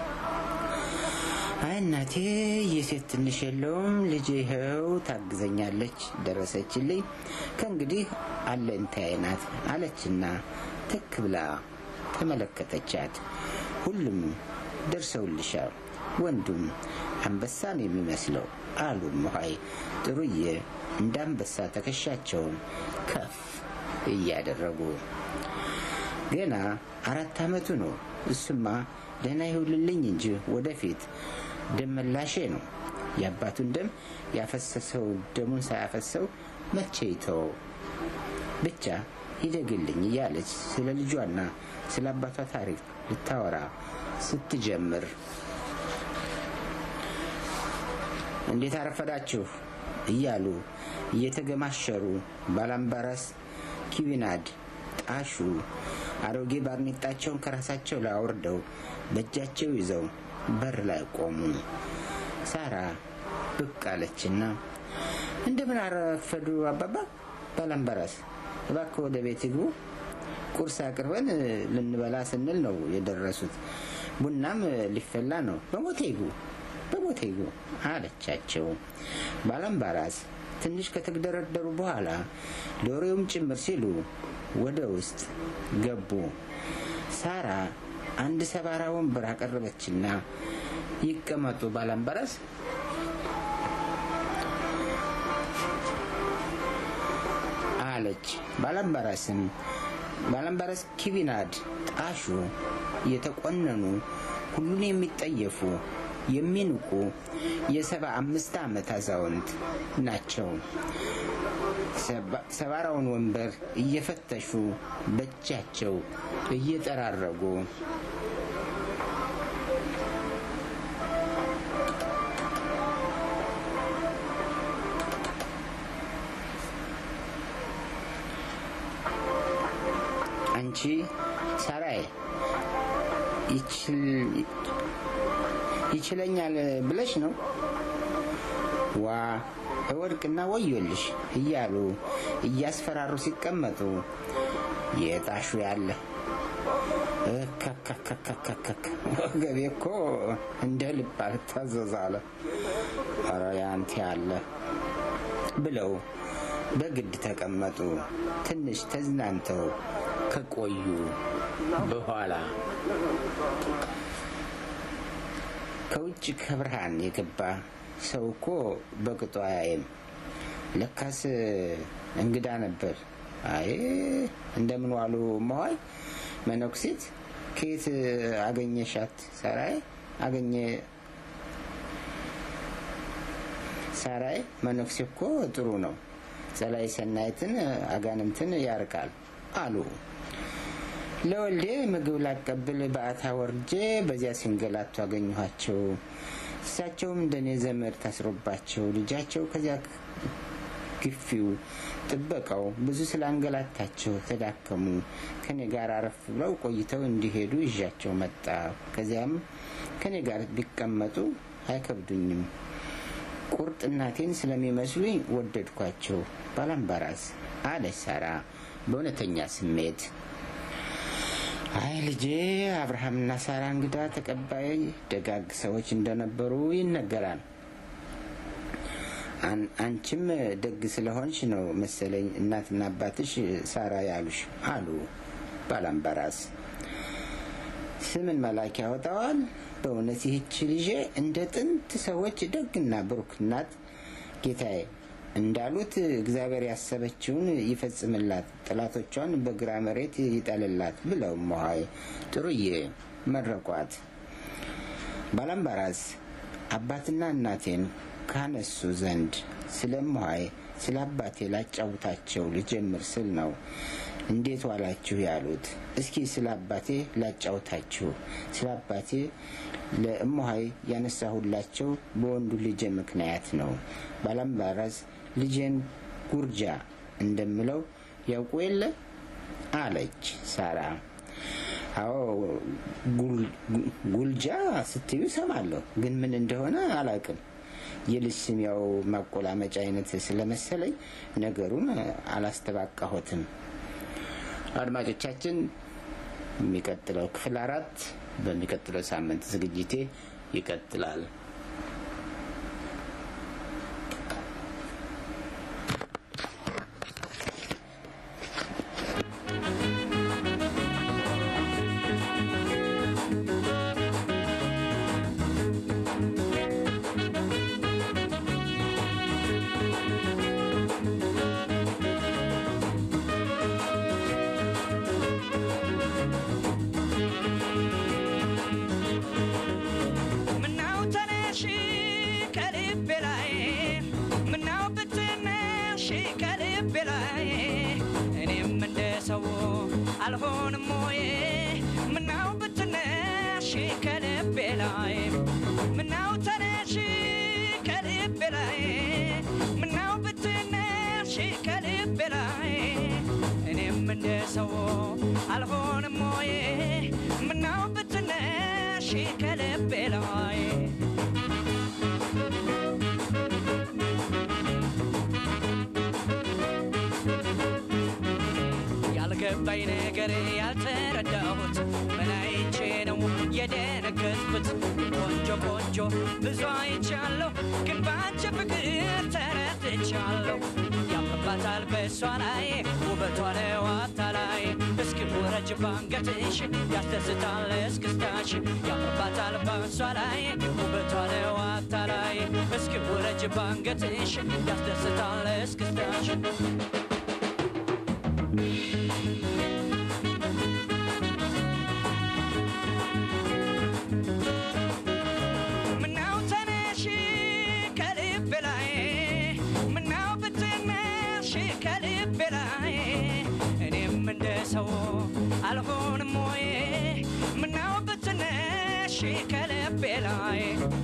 S1: አይ እናቴ የሴት ትንሽ የለውም ልጄ ይኸው ታግዘኛለች፣ ደረሰችልኝ፣ ከእንግዲህ አለኝታዬ ናት አለችና ትክ ብላ ተመለከተቻት። ሁሉም ደርሰውልሻል፣ ወንዱም አንበሳን የሚመስለው አሉ መሀይ ጥሩዬ እንደ አንበሳ ትከሻቸውን ከፍ እያደረጉ ገና አራት ዓመቱ ነው። እሱማ ደህና ይሁልልኝ እንጂ ወደፊት ደም መላሼ ነው። የአባቱን ደም ያፈሰሰው ደሙን ሳያፈሰው መቼ ይተወው? ብቻ ይደግልኝ እያለች ስለ ልጇና ስለ አባቷ ታሪክ ልታወራ ስትጀምር እንዴት አረፈዳችሁ እያሉ እየተገማሸሩ ባላምባራስ፣ ኪዊናድ፣ ጣሹ አሮጌ ባርኔጣቸውን ከራሳቸው ላይ አውርደው በእጃቸው ይዘው በር ላይ ቆሙ። ሳራ ብቅ አለችና እንደምን አረፈዱ አባባ ባላምባራስ፣ እባክህ ወደ ቤት ይግቡ። ቁርስ አቅርበን ልንበላ ስንል ነው የደረሱት። ቡናም ሊፈላ ነው። በሞቴ ይግቡ በሞቴ ይግቡ አለቻቸው። ባላምባራስ ትንሽ ከተግደረደሩ በኋላ ዶሮውም ጭምር ሲሉ ወደ ውስጥ ገቡ። ሳራ አንድ ሰባራ ወንበር አቀረበችና ይቀመጡ ባላምባራስ አለች። ባላምባራስም ባላምባራስ ኪቢናድ ጣሹ የተቆነኑ ሁሉን የሚጠየፉ የሚንቁ የሰባ አምስት ዓመት አዛውንት ናቸው። ሰባራውን ወንበር እየፈተሹ በእጃቸው እየጠራረጉ አንቺ ሳራይ ይችለኛል ብለሽ ነው ዋ እወድቅና ወዮልሽ እያሉ እያስፈራሩ ሲቀመጡ የጣሹ ያለ ከከከከከከ ወገቤ እኮ እንደ ልብ አልታዘዛለ ኧረ ያንተ ያለ ብለው በግድ ተቀመጡ። ትንሽ ተዝናንተው ከቆዩ በኋላ ከውጭ ከብርሃን የገባ ሰው እኮ በቅጡ አያይም። ለካስ እንግዳ ነበር። አይ እንደምን ዋሉ መዋይ መነኩሴት፣ ከየት አገኘሻት? ሳራይ አገኘ ሳራይ መነኩሴ እኮ ጥሩ ነው፣ ጸላይ ሰናይትን አጋንንትን ያርቃል አሉ። ለወልዴ ምግብ ላቀብል በአታ ወርጄ በዚያ ሲንገላቱ አገኘኋቸው። እሳቸውም እንደኔ ዘመድ ታስሮባቸው ልጃቸው ከዚያ ግፊው ጥበቃው ብዙ ስላንገላታቸው ተዳከሙ። ከኔ ጋር አረፍ ብለው ቆይተው እንዲሄዱ ይዣቸው መጣ። ከዚያም ከኔ ጋር ቢቀመጡ አይከብዱኝም። ቁርጥ እናቴን ስለሚመስሉኝ ወደድኳቸው። ባላምባራስ አለች ሳራ በእውነተኛ ስሜት። አይ ልጄ አብርሃምና ሳራ እንግዳ ተቀባይ ደጋግ ሰዎች እንደነበሩ ይነገራል። አንቺም ደግ ስለሆንሽ ነው መሰለኝ እናትና አባትሽ ሳራ ያሉሽ አሉ ባላምባራስ። ስምን መላክ ያወጣዋል። በእውነት ይህች ልጄ እንደ ጥንት ሰዎች ደግና ብሩክ ናት። ጌታዬ እንዳሉት እግዚአብሔር ያሰበችውን ይፈጽምላት፣ ጠላቶቿን በግራ መሬት ይጠልላት ብለው እማሆይ ጥሩዬ መረቋት። ባላምባራስ አባትና እናቴን ካነሱ ዘንድ ስለ እማሆይ ስለ አባቴ ላጫውታቸው ልጀምር ስል ነው እንዴት ዋላችሁ ያሉት። እስኪ ስለ አባቴ ላጫውታችሁ። ስለ አባቴ ለእማሆይ ያነሳሁላቸው በወንዱ ልጄ ምክንያት ነው። ባላምባራስ ልጄን ጉርጃ እንደምለው ያውቁ የለ አለች ሳራ። አዎ ጉልጃ ስትዩ ሰማለሁ፣ ግን ምን እንደሆነ አላውቅም። የልጅ ስም ያው ማቆላመጫ አይነት ስለመሰለኝ ነገሩን አላስተባቃሁትም። አድማጮቻችን የሚቀጥለው ክፍል አራት በሚቀጥለው ሳምንት ዝግጅቴ ይቀጥላል።
S3: ምናው ተነሽ ከልቤ ላይ ምናው ብትነሽ ከልቤ ላይ እኔም እንደ ሰው አልሆንም ወይ ምናው ብትነሽ ከልቤ ላይ ምናው ተነሽ ከልቤ ላይ ምናው ብትነሽ ከልቤ ላይ እኔም እንደ ሰው አልሆንም ወይ ምናው ብትነሽ ከልቤ ላይ ያልገባኝ ነገር ያልተረዳሁት ምን አይቼ ነው የደነገጥኩት? ቆንጆ ቆንጆ ብዙ አይቻለሁ፣ ግን ባንቺ ፍቅር ተረድቻለሁ። ያምርባታል በእሷ ላይ ውበቷ ነው አታላይ። እስኪ ውረጅ ባንገትሽ ያስደስታል እስክስታሽ። ያምርባታል በእሷ ላይ ውበቷ ነው አታላይ። እስኪ ውረጅ ባንገትሽ ያስደስታል እስክስታሽ። ምናው ተነሽ ከልቤ ላይ ምናው ብትነሽ ከልቤ ላይ እኔም እንደ ሰው አልሆንም ወይ ምናው ብትነሽ ከልቤ ላይ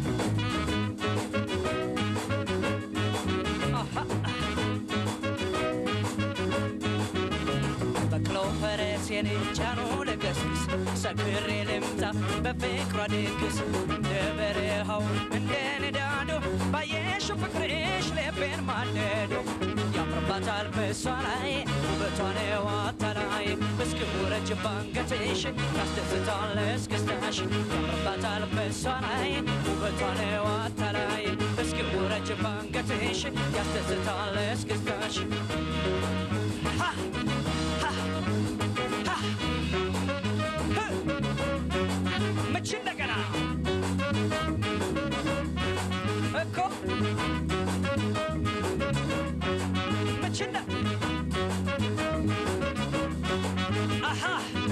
S3: አሃ በቅለው ፈረሴን ጫኑ ልገስግስ ሰክሬ ልምጣ በፍቅሯ ድግስ እንደ በረሃው እንደ ንዳዶ ባየሽው ፍቅርሽ ልቤን ማለዶ ያምርባታል በእሷ ላይ ውበቷ ነው አታላይ እስኪ ውረጅ ባንገትሽ ያስደስታል እስክስታሽ ያምርባታል በእሷ ላይ ውበቷ ነው አታላይ እስኪ ውረጅ ባንገትሽ ያስደስታል እስክስታሽ Ha! መቼ እንደገና እኮ መቼ እንደ አሃ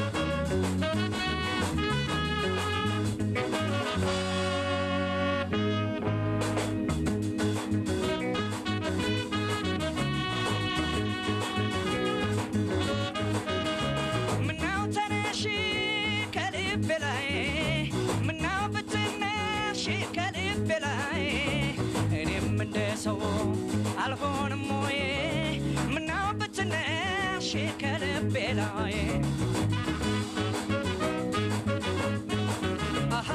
S3: ምናው ተነሽ ከልቤ ላይ ምናው ብትነሽ ከልቤ ላይ እኔም እንደ ሰው አልሆንም ወይ ምናው ብትነሽ ከልቤ ላይ አሃ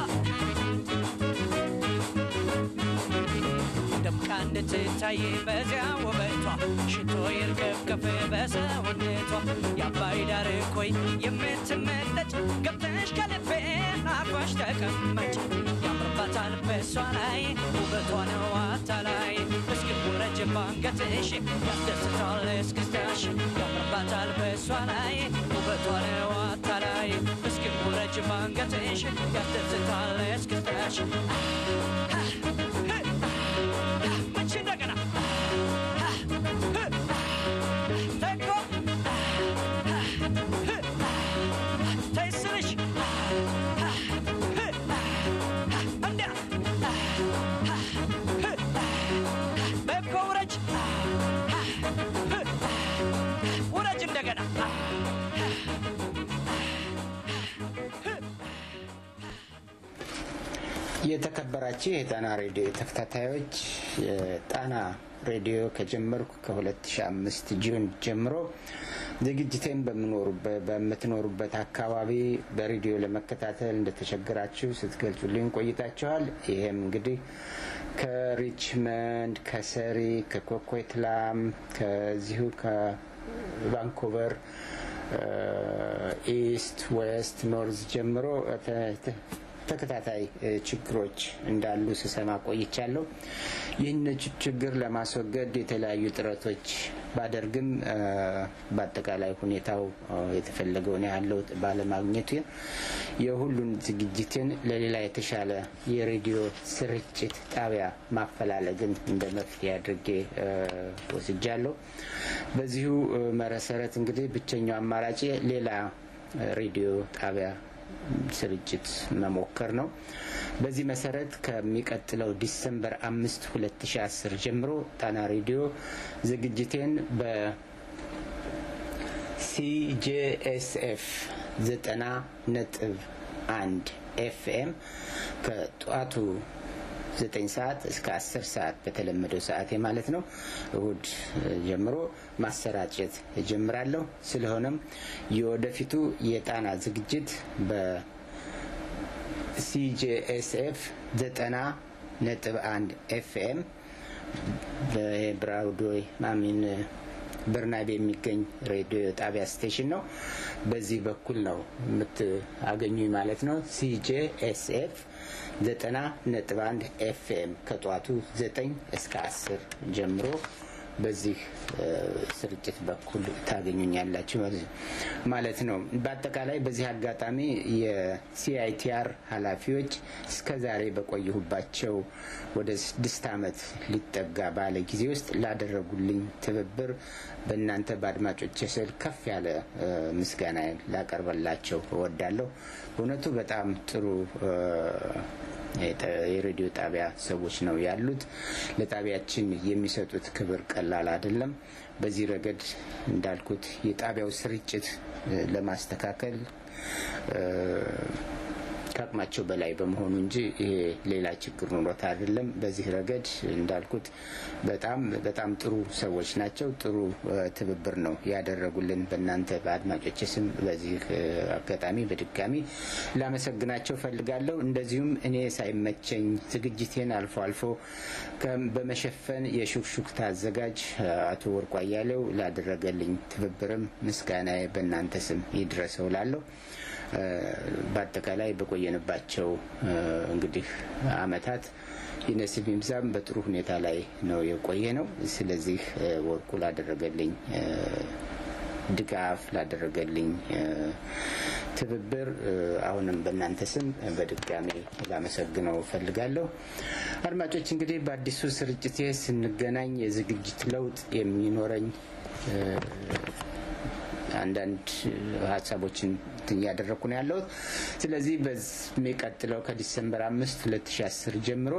S3: ደምቃ እንድትታይ በዚያ ውበቷ ሽቶ ይርከፍከፍ በሰውነቷ የአባይ ዳር ኮይ የምትመለጭ ገብተሽ ከልቤ አርፋሽ ተቀመጭ ያምርባታል በእሷ ላይ ውበቷ ነው አታላይ እስኪ ውረጅ ባንገትሽ ያስደስታል እስክስታሽ ያምርባታል በእሷ ላይ ውበቷ ነው አታላይ እስኪ ውረጅ እጅ ባንገትሽ ያስደስታል እስክስታሽ መቼ እንደገና ተኮ ተይ ስልሽ እንዲያ በኮ ውረጅ ውረጅ እንደገና
S1: የተከበራችሁ የጣና ሬዲዮ ተከታታዮች የጣና ሬዲዮ ከጀመርኩ ከ2005 ጁን ጀምሮ ዝግጅቴን በምኖሩበት በምትኖሩበት አካባቢ በሬዲዮ ለመከታተል እንደተቸገራችሁ ስትገልጹልኝ ቆይታችኋል። ይሄም እንግዲህ ከሪችመንድ፣ ከሰሪ፣ ከኮኮይትላም ከዚሁ ከቫንኮቨር ኢስት፣ ዌስት፣ ኖርዝ ጀምሮ ተከታታይ ችግሮች እንዳሉ ስሰማ ቆይቻለሁ። ይህን ችግር ለማስወገድ የተለያዩ ጥረቶች ባደርግም በአጠቃላይ ሁኔታው የተፈለገውን ያህል ለውጥ ባለማግኘቱ የሁሉን ዝግጅትን ለሌላ የተሻለ የሬዲዮ ስርጭት ጣቢያ ማፈላለግን እንደ መፍትሄ አድርጌ ወስጃለሁ። በዚሁ መሰረት እንግዲህ ብቸኛው አማራጭ ሌላ ሬዲዮ ጣቢያ ስርጭት መሞከር ነው። በዚህ መሰረት ከሚቀጥለው ዲሰምበር አምስት ሁለት ሺ አስር ጀምሮ ጣና ሬዲዮ ዝግጅቴን በሲጄኤስኤፍ ዘጠና ነጥብ አንድ ኤፍኤም ከጠዋቱ ዘጠኝ ሰዓት እስከ አስር ሰዓት በተለመደው ሰዓቴ ማለት ነው እሁድ ጀምሮ ማሰራጨት እጀምራለሁ። ስለሆነም የወደፊቱ የጣና ዝግጅት በሲጄኤስኤፍ ዘጠና ነጥብ አንድ ኤፍኤም በብራውዶይ ማሚን በርናቤ የሚገኝ ሬዲዮ ጣቢያ ስቴሽን ነው። በዚህ በኩል ነው የምታገኙኝ ማለት ነው። ሲጄኤስኤፍ ዘጠና ነጥብ አንድ ኤፍኤም ከጠዋቱ ዘጠኝ እስከ አስር ጀምሮ በዚህ ስርጭት በኩል ታገኙኛላችሁ ማለት ነው። በአጠቃላይ በዚህ አጋጣሚ የሲአይቲአር ኃላፊዎች እስከ ዛሬ በቆየሁባቸው ወደ ስድስት ዓመት ሊጠጋ ባለ ጊዜ ውስጥ ላደረጉልኝ ትብብር በእናንተ በአድማጮች ስል ከፍ ያለ ምስጋና ላቀርበላቸው እወዳለሁ። በእውነቱ በጣም ጥሩ የሬዲዮ ጣቢያ ሰዎች ነው ያሉት። ለጣቢያችን የሚሰጡት ክብር ቀላል አይደለም። በዚህ ረገድ እንዳልኩት የጣቢያው ስርጭት ለማስተካከል ከአቅማቸው በላይ በመሆኑ እንጂ ይሄ ሌላ ችግር ኑሮት አይደለም። በዚህ ረገድ እንዳልኩት በጣም በጣም ጥሩ ሰዎች ናቸው። ጥሩ ትብብር ነው ያደረጉልን። በእናንተ በአድማጮች ስም በዚህ አጋጣሚ በድጋሚ ላመሰግናቸው ፈልጋለሁ። እንደዚሁም እኔ ሳይመቸኝ ዝግጅቴን አልፎ አልፎ በመሸፈን የሹክሹክታ አዘጋጅ አቶ ወርቁ አያሌው ላደረገልኝ ትብብርም ምስጋናዬ በእናንተ ስም ይድረሰው ላለሁ በአጠቃላይ በቆየንባቸው እንግዲህ አመታት ይነስም ይብዛም በጥሩ ሁኔታ ላይ ነው የቆየ ነው። ስለዚህ ወርቁ ላደረገልኝ ድጋፍ ላደረገልኝ ትብብር አሁንም በእናንተ ስም በድጋሚ ላመሰግነው ፈልጋለሁ። አድማጮች እንግዲህ በአዲሱ ስርጭቴ ስንገናኝ የዝግጅት ለውጥ የሚኖረኝ አንዳንድ ሀሳቦችን እያደረግኩ ነው ያለሁት። ስለዚህ በሚቀጥለው ከዲሰምበር አምስት ሁለት ሺ አስር ጀምሮ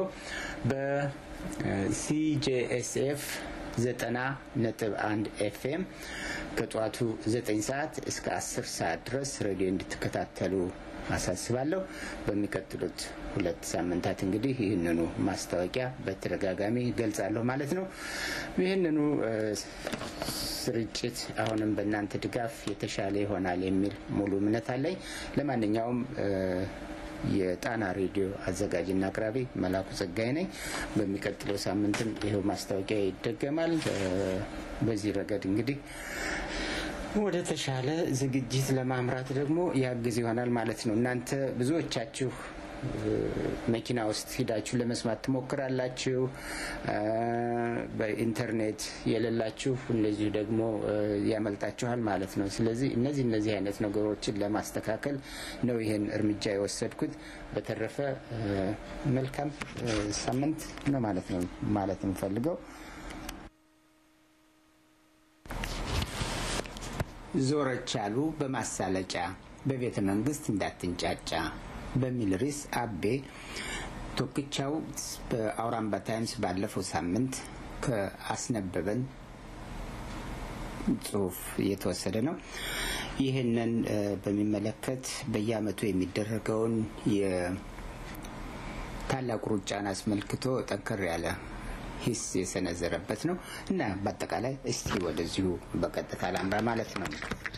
S1: በሲጄኤስኤፍ ዘጠና ነጥብ አንድ ኤፍኤም ከጠዋቱ ዘጠኝ ሰዓት እስከ አስር ሰዓት ድረስ ሬዲዮ እንድትከታተሉ አሳስባለሁ። በሚቀጥሉት ሁለት ሳምንታት እንግዲህ ይህንኑ ማስታወቂያ በተደጋጋሚ ገልጻለሁ ማለት ነው። ይህንኑ ስርጭት አሁንም በእናንተ ድጋፍ የተሻለ ይሆናል የሚል ሙሉ እምነት አለኝ። ለማንኛውም የጣና ሬዲዮ አዘጋጅና አቅራቢ መላኩ ጸጋይ ነኝ። በሚቀጥለው ሳምንትም ይኸው ማስታወቂያ ይደገማል። በዚህ ረገድ እንግዲህ ወደ ተሻለ ዝግጅት ለማምራት ደግሞ ያግዝ ይሆናል ማለት ነው። እናንተ ብዙዎቻችሁ መኪና ውስጥ ሂዳችሁ ለመስማት ትሞክራላችሁ። በኢንተርኔት የሌላችሁ እንደዚሁ ደግሞ ያመልጣችኋል ማለት ነው። ስለዚህ እነዚህ እነዚህ አይነት ነገሮችን ለማስተካከል ነው ይህን እርምጃ የወሰድኩት። በተረፈ መልካም ሳምንት ነው ማለት ነው ማለት የምፈልገው ዞረች አሉ በማሳለጫ በቤተ መንግስት እንዳትንጫጫ በሚል ርዕስ አቤ ቶክቻው በአውራምባ ታይምስ ባለፈው ሳምንት ከአስነበበን ጽሁፍ እየተወሰደ ነው። ይህንን በሚመለከት በየአመቱ የሚደረገውን የታላቁ ሩጫን አስመልክቶ ጠንከር ያለ ሂስ የሰነዘረበት ነው እና በአጠቃላይ እስቲ ወደዚሁ በቀጥታ ላምራ ማለት ነው።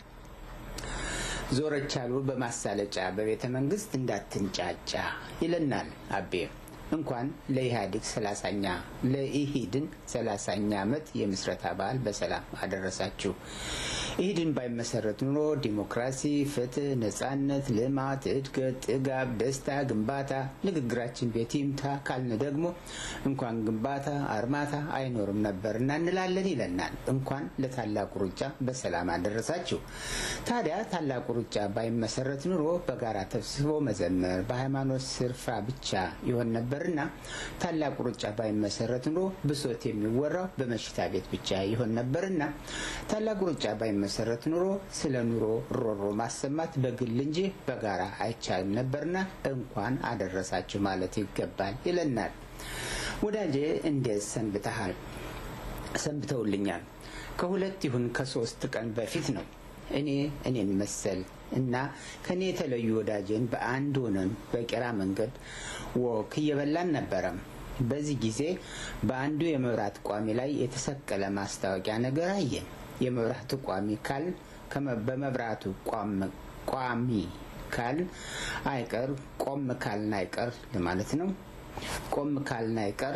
S1: ዞረች አሉ በማሳለጫ በቤተ መንግስት እንዳትንጫጫ ይለናል አቤ። እንኳን ለኢህአዴግ ሰላሳኛ ለኢሂድን ሰላሳኛ ዓመት የምስረታ በዓል በሰላም አደረሳችሁ። ኢሂድን ባይመሰረት ኑሮ ዲሞክራሲ፣ ፍትህ፣ ነጻነት፣ ልማት፣ እድገት፣ ጥጋብ፣ ደስታ፣ ግንባታ ንግግራችን ቤት ይምታ ካልን ደግሞ እንኳን ግንባታ አርማታ አይኖርም ነበርና እንላለን ይለናል። እንኳን ለታላቁ ሩጫ በሰላም አደረሳችሁ። ታዲያ ታላቁ ሩጫ ባይመሰረት ኑሮ በጋራ ተሰብስቦ መዘመር በሃይማኖት ስርፋ ብቻ ይሆን ነበርና ታላቁ ሩጫ ባይመሰረት ኑሮ ብሶት የሚወራው በመሽታ ቤት ብቻ ይሆን ነበርና ታላቁ ሩጫ ባይመሰረት ኑሮ ስለ ኑሮ ሮሮ ማሰማት በግል እንጂ በጋራ አይቻልም ነበርና እንኳን አደረሳችሁ ማለት ይገባል ይለናል። ወዳጄ እንዴት ሰንብተሃል? ሰንብተውልኛል። ከሁለት ይሁን ከሶስት ቀን በፊት ነው እኔ እኔን መሰል እና ከኔ የተለዩ ወዳጄን በአንድ ሆነን በቄራ መንገድ ወክ እየበላን ነበረም። በዚህ ጊዜ በአንዱ የመብራት ቋሚ ላይ የተሰቀለ ማስታወቂያ ነገር አየን። የመብራቱ ቋሚ ካል በመብራቱ ቋሚ ካል አይቀር ቆም ካልን አይቀር ለማለት ነው። ቆም ካልን አይቀር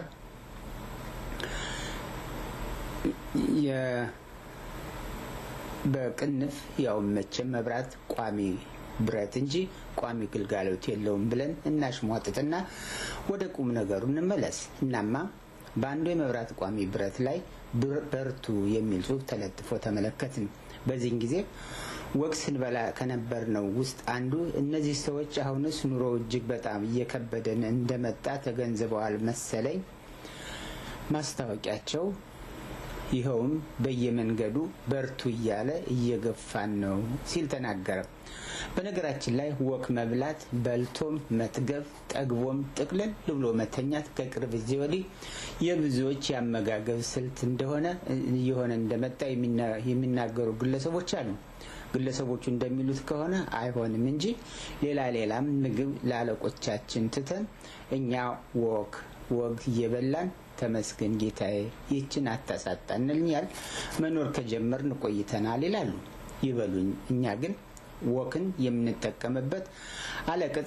S1: በቅንፍ ያው መቼም መብራት ቋሚ ብረት እንጂ ቋሚ ግልጋሎት የለውም ብለን እናሽሟጥጥና ወደ ቁም ነገሩ እንመለስ። እናማ በአንዱ የመብራት ቋሚ ብረት ላይ በርቱ የሚል ጽሑፍ ተለጥፎ ተመለከትን። በዚህን ጊዜ ወቅ ስንበላ ከነበርነው ውስጥ አንዱ እነዚህ ሰዎች አሁንስ ኑሮ እጅግ በጣም እየከበደን እንደመጣ ተገንዝበዋል መሰለኝ ማስታወቂያቸው ይኸውም በየመንገዱ በርቱ እያለ እየገፋን ነው ሲል ተናገረ። በነገራችን ላይ ወክ መብላት በልቶም መጥገብ ጠግቦም ጥቅልል ብሎ መተኛት ከቅርብ ጊዜ ወዲህ የብዙዎች የአመጋገብ ስልት እንደሆነ እየሆነ እንደመጣ የሚናገሩ ግለሰቦች አሉ። ግለሰቦቹ እንደሚሉት ከሆነ አይሆንም እንጂ ሌላ ሌላም ምግብ ለአለቆቻችን ትተን እኛ ወክ ወግ እየበላን ተመስገን ጌታዬ ይህችን አታሳጣንልኛል መኖር ከጀመርን ቆይተናል ይላሉ። ይበሉኝ። እኛ ግን ወክን የምንጠቀምበት አለቅጥ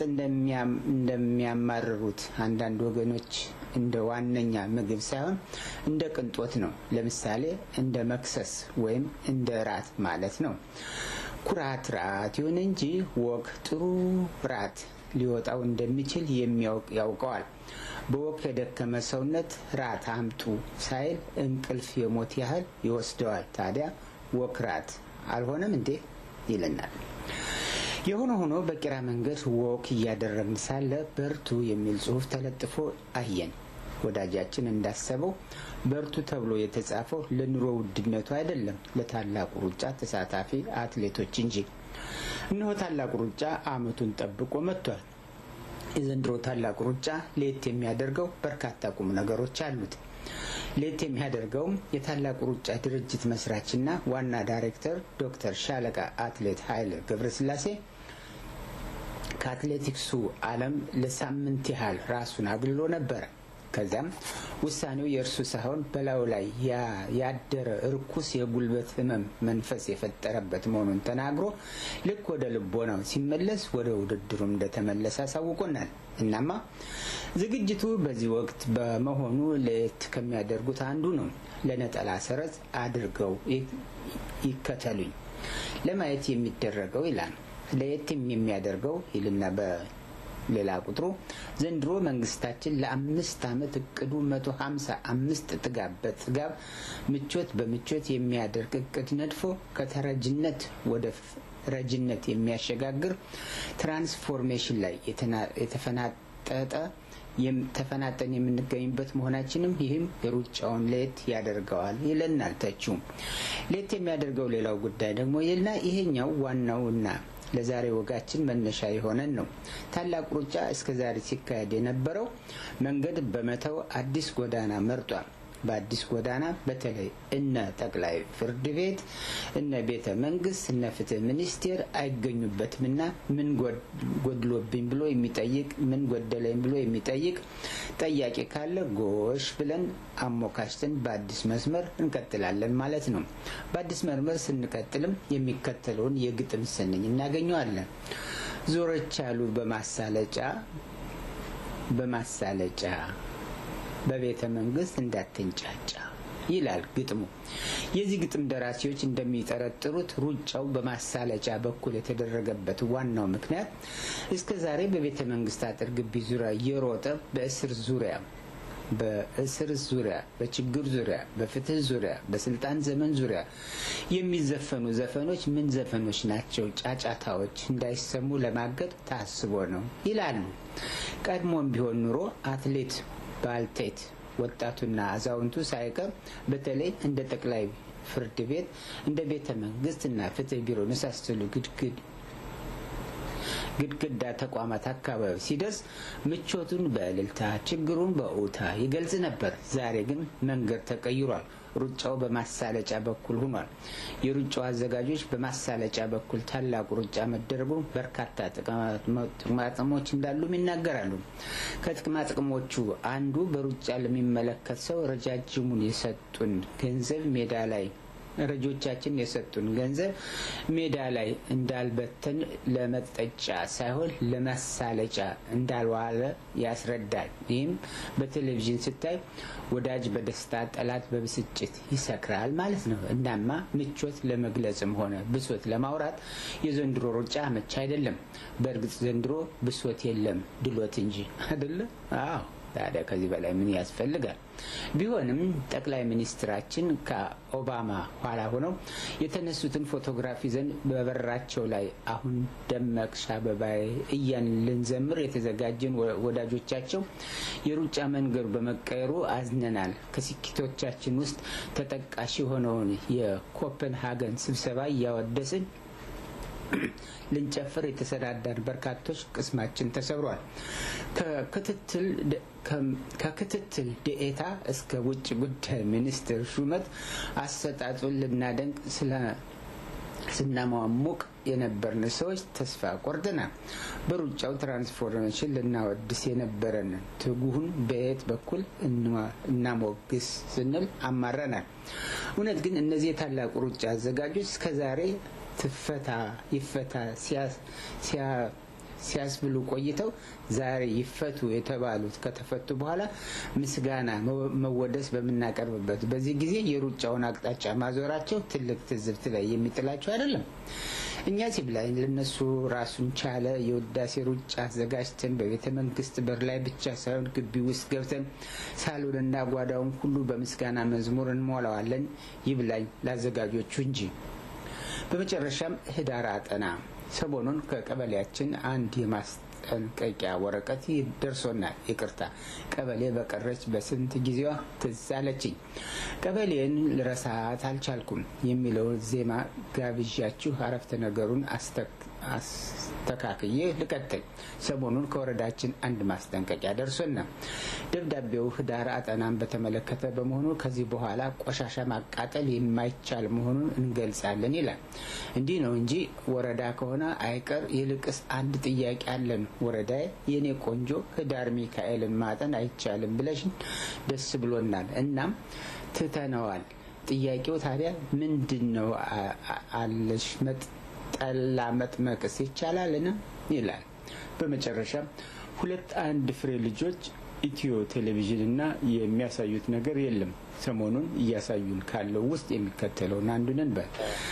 S1: እንደሚያማርሩት አንዳንድ ወገኖች እንደ ዋነኛ ምግብ ሳይሆን እንደ ቅንጦት ነው። ለምሳሌ እንደ መክሰስ ወይም እንደ ራት ማለት ነው። ኩራት ራት ይሁን እንጂ ወግ ጥሩ ራት ሊወጣው እንደሚችል የሚያውቅ ያውቀዋል። በወግ የደከመ ሰውነት ራት አምጡ ሳይል እንቅልፍ የሞት ያህል ይወስደዋል። ታዲያ ወክ ራት አልሆነም እንዴ ይለናል። የሆነ ሆኖ በቂራ መንገድ ወክ እያደረግን ሳለ በርቱ የሚል ጽሑፍ ተለጥፎ አየን። ወዳጃችን እንዳሰበው በርቱ ተብሎ የተጻፈው ለኑሮ ውድነቱ አይደለም፣ ለታላቁ ሩጫ ተሳታፊ አትሌቶች እንጂ። እነሆ ታላቁ ሩጫ ዓመቱን ጠብቆ መጥቷል። የዘንድሮ ታላቁ ሩጫ ለየት የሚያደርገው በርካታ ቁም ነገሮች አሉት። ለየት የሚያደርገውም የታላቁ ሩጫ ድርጅት መስራችና ዋና ዳይሬክተር ዶክተር ሻለቃ አትሌት ኃይለ ገብረስላሴ ከአትሌቲክሱ ዓለም ለሳምንት ያህል ራሱን አግልሎ ነበረ። ከዚያም ውሳኔው የእርሱ ሳይሆን በላዩ ላይ ያደረ እርኩስ የጉልበት ሕመም መንፈስ የፈጠረበት መሆኑን ተናግሮ ልክ ወደ ልቦናው ሲመለስ ወደ ውድድሩ እንደተመለሰ አሳውቆናል። እናማ ዝግጅቱ በዚህ ወቅት በመሆኑ ለየት ከሚያደርጉት አንዱ ነው። ለነጠላ ሰረዝ አድርገው ይከተሉኝ ለማየት የሚደረገው ይላል። ለየት የሚያደርገው ይልና ሌላ ቁጥሩ ዘንድሮ መንግስታችን ለአምስት ዓመት እቅዱ መቶ ሀምሳ አምስት ጥጋብ በጥጋብ ምቾት በምቾት የሚያደርግ እቅድ ነድፎ ከተረጅነት ወደ ረጅነት የሚያሸጋግር ትራንስፎርሜሽን ላይ የተፈናጠጠ ተፈናጠን የምንገኝበት መሆናችንም ይህም የሩጫውን ሌት ያደርገዋል ይለናል ተቺው። ሌት የሚያደርገው ሌላው ጉዳይ ደግሞ ይልና ይሄኛው ዋናውና ለዛሬ ወጋችን መነሻ የሆነን ነው። ታላቅ ሩጫ እስከ ዛሬ ሲካሄድ የነበረው መንገድ በመተው አዲስ ጎዳና መርጧል። በአዲስ ጎዳና በተለይ እነ ጠቅላይ ፍርድ ቤት፣ እነ ቤተ መንግስት፣ እነ ፍትህ ሚኒስቴር አይገኙበትምና ምን ጎድሎብኝ ብሎ የሚጠይቅ ምን ጎደለኝ ብሎ የሚጠይቅ ጠያቂ ካለ ጎሽ ብለን አሞካሽተን በአዲስ መስመር እንቀጥላለን ማለት ነው። በአዲስ መስመር ስንቀጥልም የሚከተለውን የግጥም ስንኝ እናገኘዋለን። ዞረች አሉ በማሳለጫ በማሳለጫ በቤተ መንግስት እንዳትንጫጫ ይላል ግጥሙ። የዚህ ግጥም ደራሲዎች እንደሚጠረጥሩት ሩጫው በማሳለጫ በኩል የተደረገበት ዋናው ምክንያት እስከ ዛሬ በቤተ መንግስት አጥር ግቢ ዙሪያ የሮጠ በእስር ዙሪያ በእስር ዙሪያ፣ በችግር ዙሪያ፣ በፍትህ ዙሪያ፣ በስልጣን ዘመን ዙሪያ የሚዘፈኑ ዘፈኖች ምን ዘፈኖች ናቸው? ጫጫታዎች እንዳይሰሙ ለማገድ ታስቦ ነው ይላሉ። ቀድሞም ቢሆን ኑሮ አትሌት ባልቴት ወጣቱና አዛውንቱ ሳይቀር በተለይ እንደ ጠቅላይ ፍርድ ቤት እንደ ቤተ መንግስት እና ፍትህ ቢሮ መሳሰሉ ግድግድ ግድግዳ ተቋማት አካባቢ ሲደርስ ምቾቱን በእልልታ ችግሩን በኡታ ይገልጽ ነበር። ዛሬ ግን መንገድ ተቀይሯል። ሩጫው በማሳለጫ በኩል ሆኗል። የሩጫው አዘጋጆች በማሳለጫ በኩል ታላቁ ሩጫ መደረጉ በርካታ ጥቅማጥቅሞች እንዳሉም ይናገራሉ። ከጥቅማጥቅሞቹ አንዱ በሩጫ ለሚመለከት ሰው ረጃጅሙን የሰጡን ገንዘብ ሜዳ ላይ ረጆቻችን የሰጡን ገንዘብ ሜዳ ላይ እንዳልበተን ለመጠጫ ሳይሆን ለማሳለጫ እንዳልዋለ ያስረዳል። ይህም በቴሌቪዥን ስታይ ወዳጅ በደስታ ጠላት በብስጭት ይሰክራል ማለት ነው። እናማ ምቾት ለመግለጽም ሆነ ብሶት ለማውራት የዘንድሮ ሩጫ አመቻ አይደለም። በእርግጥ ዘንድሮ ብሶት የለም ድሎት እንጂ አይደለ? አዎ። ታዲያ ከዚህ በላይ ምን ያስፈልጋል? ቢሆንም ጠቅላይ ሚኒስትራችን ከኦባማ ኋላ ሆነው የተነሱትን ፎቶግራፍ ይዘን በበራቸው ላይ አሁን ደመቅሽ አበባዬ እያን ልንዘምር የተዘጋጀን ወዳጆቻቸው የሩጫ መንገዱ በመቀየሩ አዝነናል። ከስኬቶቻችን ውስጥ ተጠቃሽ የሆነውን የኮፐንሃገን ስብሰባ እያወደስን ልንጨፍር የተሰዳዳን በርካቶች ቅስማችን ተሰብሯል። ከክትትል ዴኤታ እስከ ውጭ ጉዳይ ሚኒስትር ሹመት አሰጣጡን ልናደንቅ ስለ ስናሟሙቅ የነበርን ሰዎች ተስፋ ቆርጠናል። በሩጫው ትራንስፎርሜሽን ልናወድስ የነበረን ትጉሁን በየት በኩል እናሞግስ ስንል አማረናል። እውነት ግን እነዚህ የታላቁ ሩጫ አዘጋጆች እስከዛሬ ትፈታ ይፈታ ሲያስብሉ ቆይተው ዛሬ ይፈቱ የተባሉት ከተፈቱ በኋላ ምስጋና መወደስ በምናቀርብበት በዚህ ጊዜ የሩጫውን አቅጣጫ ማዞራቸው ትልቅ ትዝብት ላይ የሚጥላቸው አይደለም። እኛ ሲብላኝ ለነሱ ራሱን ቻለ የውዳሴ ሩጫ አዘጋጅተን በቤተ መንግስት በር ላይ ብቻ ሳይሆን ግቢ ውስጥ ገብተን ሳሎንና ጓዳውን ሁሉ በምስጋና መዝሙር እንሞላዋለን። ይብላኝ ለአዘጋጆቹ እንጂ። በመጨረሻም ህዳር አጠና ሰሞኑን ከቀበሌያችን አንድ የማስጠንቀቂያ ወረቀት ደርሶናል። ይቅርታ ቀበሌ በቀረች በስንት ጊዜዋ ትዝ አለችኝ። ቀበሌን ልረሳት አልቻልኩም የሚለውን ዜማ ጋብዣችሁ አረፍተ ነገሩን አስተካክዬ ልቀጥል። ሰሞኑን ከወረዳችን አንድ ማስጠንቀቂያ ደርሶና ደብዳቤው ህዳር አጠናን በተመለከተ በመሆኑ ከዚህ በኋላ ቆሻሻ ማቃጠል የማይቻል መሆኑን እንገልጻለን ይላል። እንዲህ ነው እንጂ ወረዳ ከሆነ አይቀር ይልቅስ አንድ ጥያቄ አለን። ወረዳ የኔ ቆንጆ ህዳር ሚካኤልን ማጠን አይቻልም ብለሽን ደስ ብሎናል። እናም ትተነዋል። ጥያቄው ታዲያ ምንድን ነው አለሽ ጠላ መጥመቅስ ይቻላልን? ይላል። በመጨረሻም ሁለት አንድ ፍሬ ልጆች ኢትዮ ቴሌቪዥንና የሚያሳዩት ነገር የለም። ሰሞኑን እያሳዩን ካለው ውስጥ የሚከተለውን አንዱን እንበል።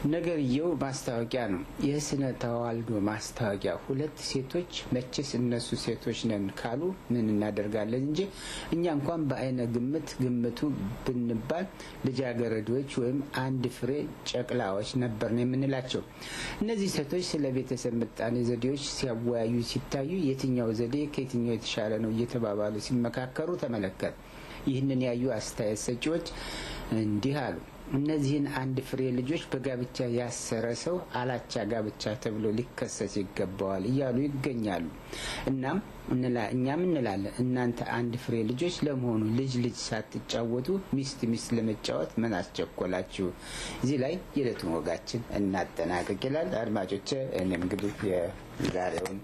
S1: ነገርየው ማስታወቂያ ነው። የስነ ተዋልዶ ማስታወቂያ። ሁለት ሴቶች መቼስ እነሱ ሴቶች ነን ካሉ ምን እናደርጋለን እንጂ እኛ እንኳን በአይነ ግምት ግምቱ ብንባል ልጃገረዶች ወይም አንድ ፍሬ ጨቅላዎች ነበር ነው የምንላቸው። እነዚህ ሴቶች ስለ ቤተሰብ ምጣኔ ዘዴዎች ሲያወያዩ ሲታዩ የትኛው ዘዴ ከየትኛው የተሻለ ነው እየተባባሉ ሲመካከሩ ተመለከት። ይህንን ያዩ አስተያየት ሰጪዎች እንዲህ አሉ። እነዚህን አንድ ፍሬ ልጆች በጋብቻ ያሰረ ሰው አላቻ ጋብቻ ተብሎ ሊከሰስ ይገባዋል እያሉ ይገኛሉ። እናም እኛም እንላለን እናንተ አንድ ፍሬ ልጆች ለመሆኑ ልጅ ልጅ ሳትጫወቱ ሚስት ሚስት ለመጫወት ምን አስቸኮላችሁ? እዚህ ላይ የዕለቱን ወጋችን እናጠናቅቅ ይላል። አድማጮቼ እኔም እንግዲህ የዛሬውን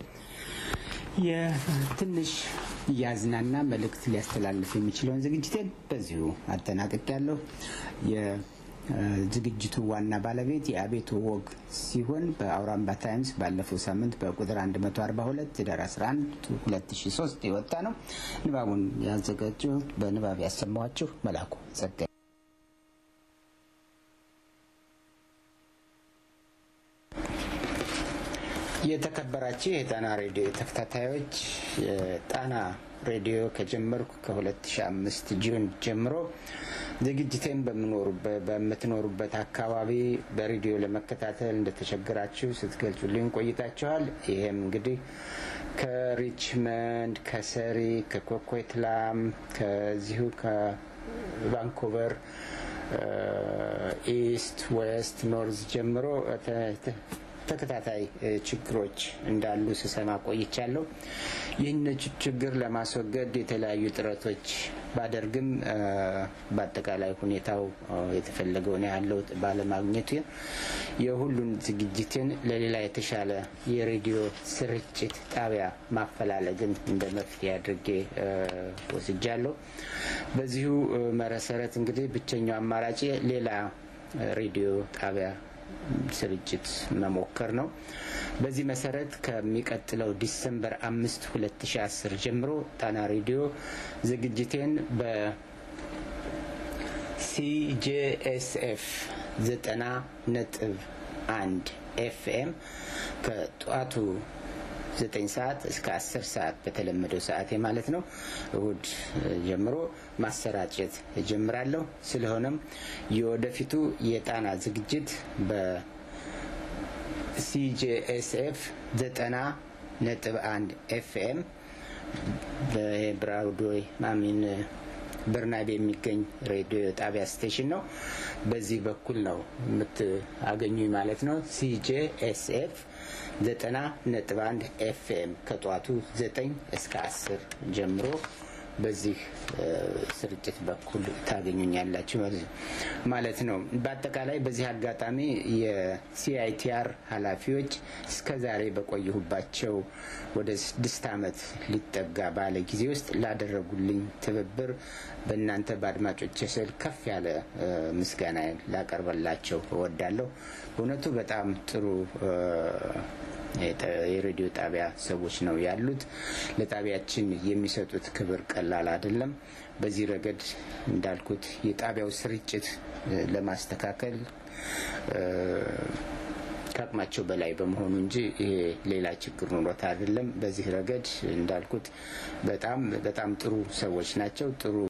S1: የትንሽ እያዝናና መልእክት ሊያስተላልፍ የሚችለውን ዝግጅቴን በዚሁ አጠናቅቅ ያለሁ። የዝግጅቱ ዋና ባለቤት የአቤቱ ወግ ሲሆን በአውራምባ ታይምስ ባለፈው ሳምንት በቁጥር 142 ህዳር 11 2003 የወጣ ነው። ንባቡን ያዘጋጀሁት በንባብ ያሰማኋችሁ መላኩ ጸጋ የተከበራችሁ የጣና ሬዲዮ ተከታታዮች የጣና ሬዲዮ ከጀመርኩ ከ2005 ጁን ጀምሮ ዝግጅቴን በምትኖሩበት አካባቢ በሬዲዮ ለመከታተል እንደተቸገራችሁ ስትገልጹልኝ ቆይታችኋል። ይሄም እንግዲህ ከሪችመንድ፣ ከሰሪ፣ ከኮኮትላም ከዚሁ ከቫንኮቨር ኢስት፣ ዌስት፣ ኖርዝ ጀምሮ ተከታታይ ችግሮች እንዳሉ ስሰማ ቆይቻለሁ። ይህን ችግር ለማስወገድ የተለያዩ ጥረቶች ባደርግም በአጠቃላይ ሁኔታው የተፈለገውን ያህል ለውጥ ባለማግኘቱ የሁሉን ዝግጅትን ለሌላ የተሻለ የሬዲዮ ስርጭት ጣቢያ ማፈላለግን እንደ መፍትሄ አድርጌ ወስጃለሁ። በዚሁ መሰረት እንግዲህ ብቸኛው አማራጭ ሌላ ሬዲዮ ጣቢያ ስርጭት መሞከር ነው። በዚህ መሰረት ከሚቀጥለው ዲሰምበር አምስት ሁለት ሺ አስር ጀምሮ ጣና ሬዲዮ ዝግጅቴን በሲጄኤስኤፍ ዘጠና ነጥብ አንድ ኤፍኤም ከጠዋቱ ዘጠኝ ሰዓት እስከ አስር ሰዓት በተለመደው ሰዓቴ ማለት ነው እሁድ ጀምሮ ማሰራጨት እጀምራለሁ። ስለሆነም የወደፊቱ የጣና ዝግጅት በሲጄኤስኤፍ ዘጠና ነጥብ አንድ ኤፍኤም በብራውድዌይ ማሚን በርናቤ የሚገኝ ሬዲዮ ጣቢያ ስቴሽን ነው። በዚህ በኩል ነው የምታገኙኝ ማለት ነው። ሲጄኤስኤፍ ዘጠና ነጥብ አንድ ኤፍኤም ከጠዋቱ ዘጠኝ እስከ አስር ጀምሮ በዚህ ስርጭት በኩል ታገኙኛላችሁ ማለት ነው። በአጠቃላይ በዚህ አጋጣሚ የሲአይቲአር ኃላፊዎች እስከ ዛሬ በቆየሁባቸው ወደ ስድስት ዓመት ሊጠጋ ባለ ጊዜ ውስጥ ላደረጉልኝ ትብብር በእናንተ በአድማጮች ስል ከፍ ያለ ምስጋና ላቀርበላቸው እወዳለሁ። በእውነቱ በጣም ጥሩ የሬዲዮ ጣቢያ ሰዎች ነው ያሉት። ለጣቢያችን የሚሰጡት ክብር ቀላል አይደለም። በዚህ ረገድ እንዳልኩት የጣቢያው ስርጭት ለማስተካከል ከአቅማቸው በላይ በመሆኑ እንጂ ይሄ ሌላ ችግር ኖሮት አይደለም። በዚህ ረገድ እንዳልኩት በጣም በጣም ጥሩ ሰዎች ናቸው። ጥሩ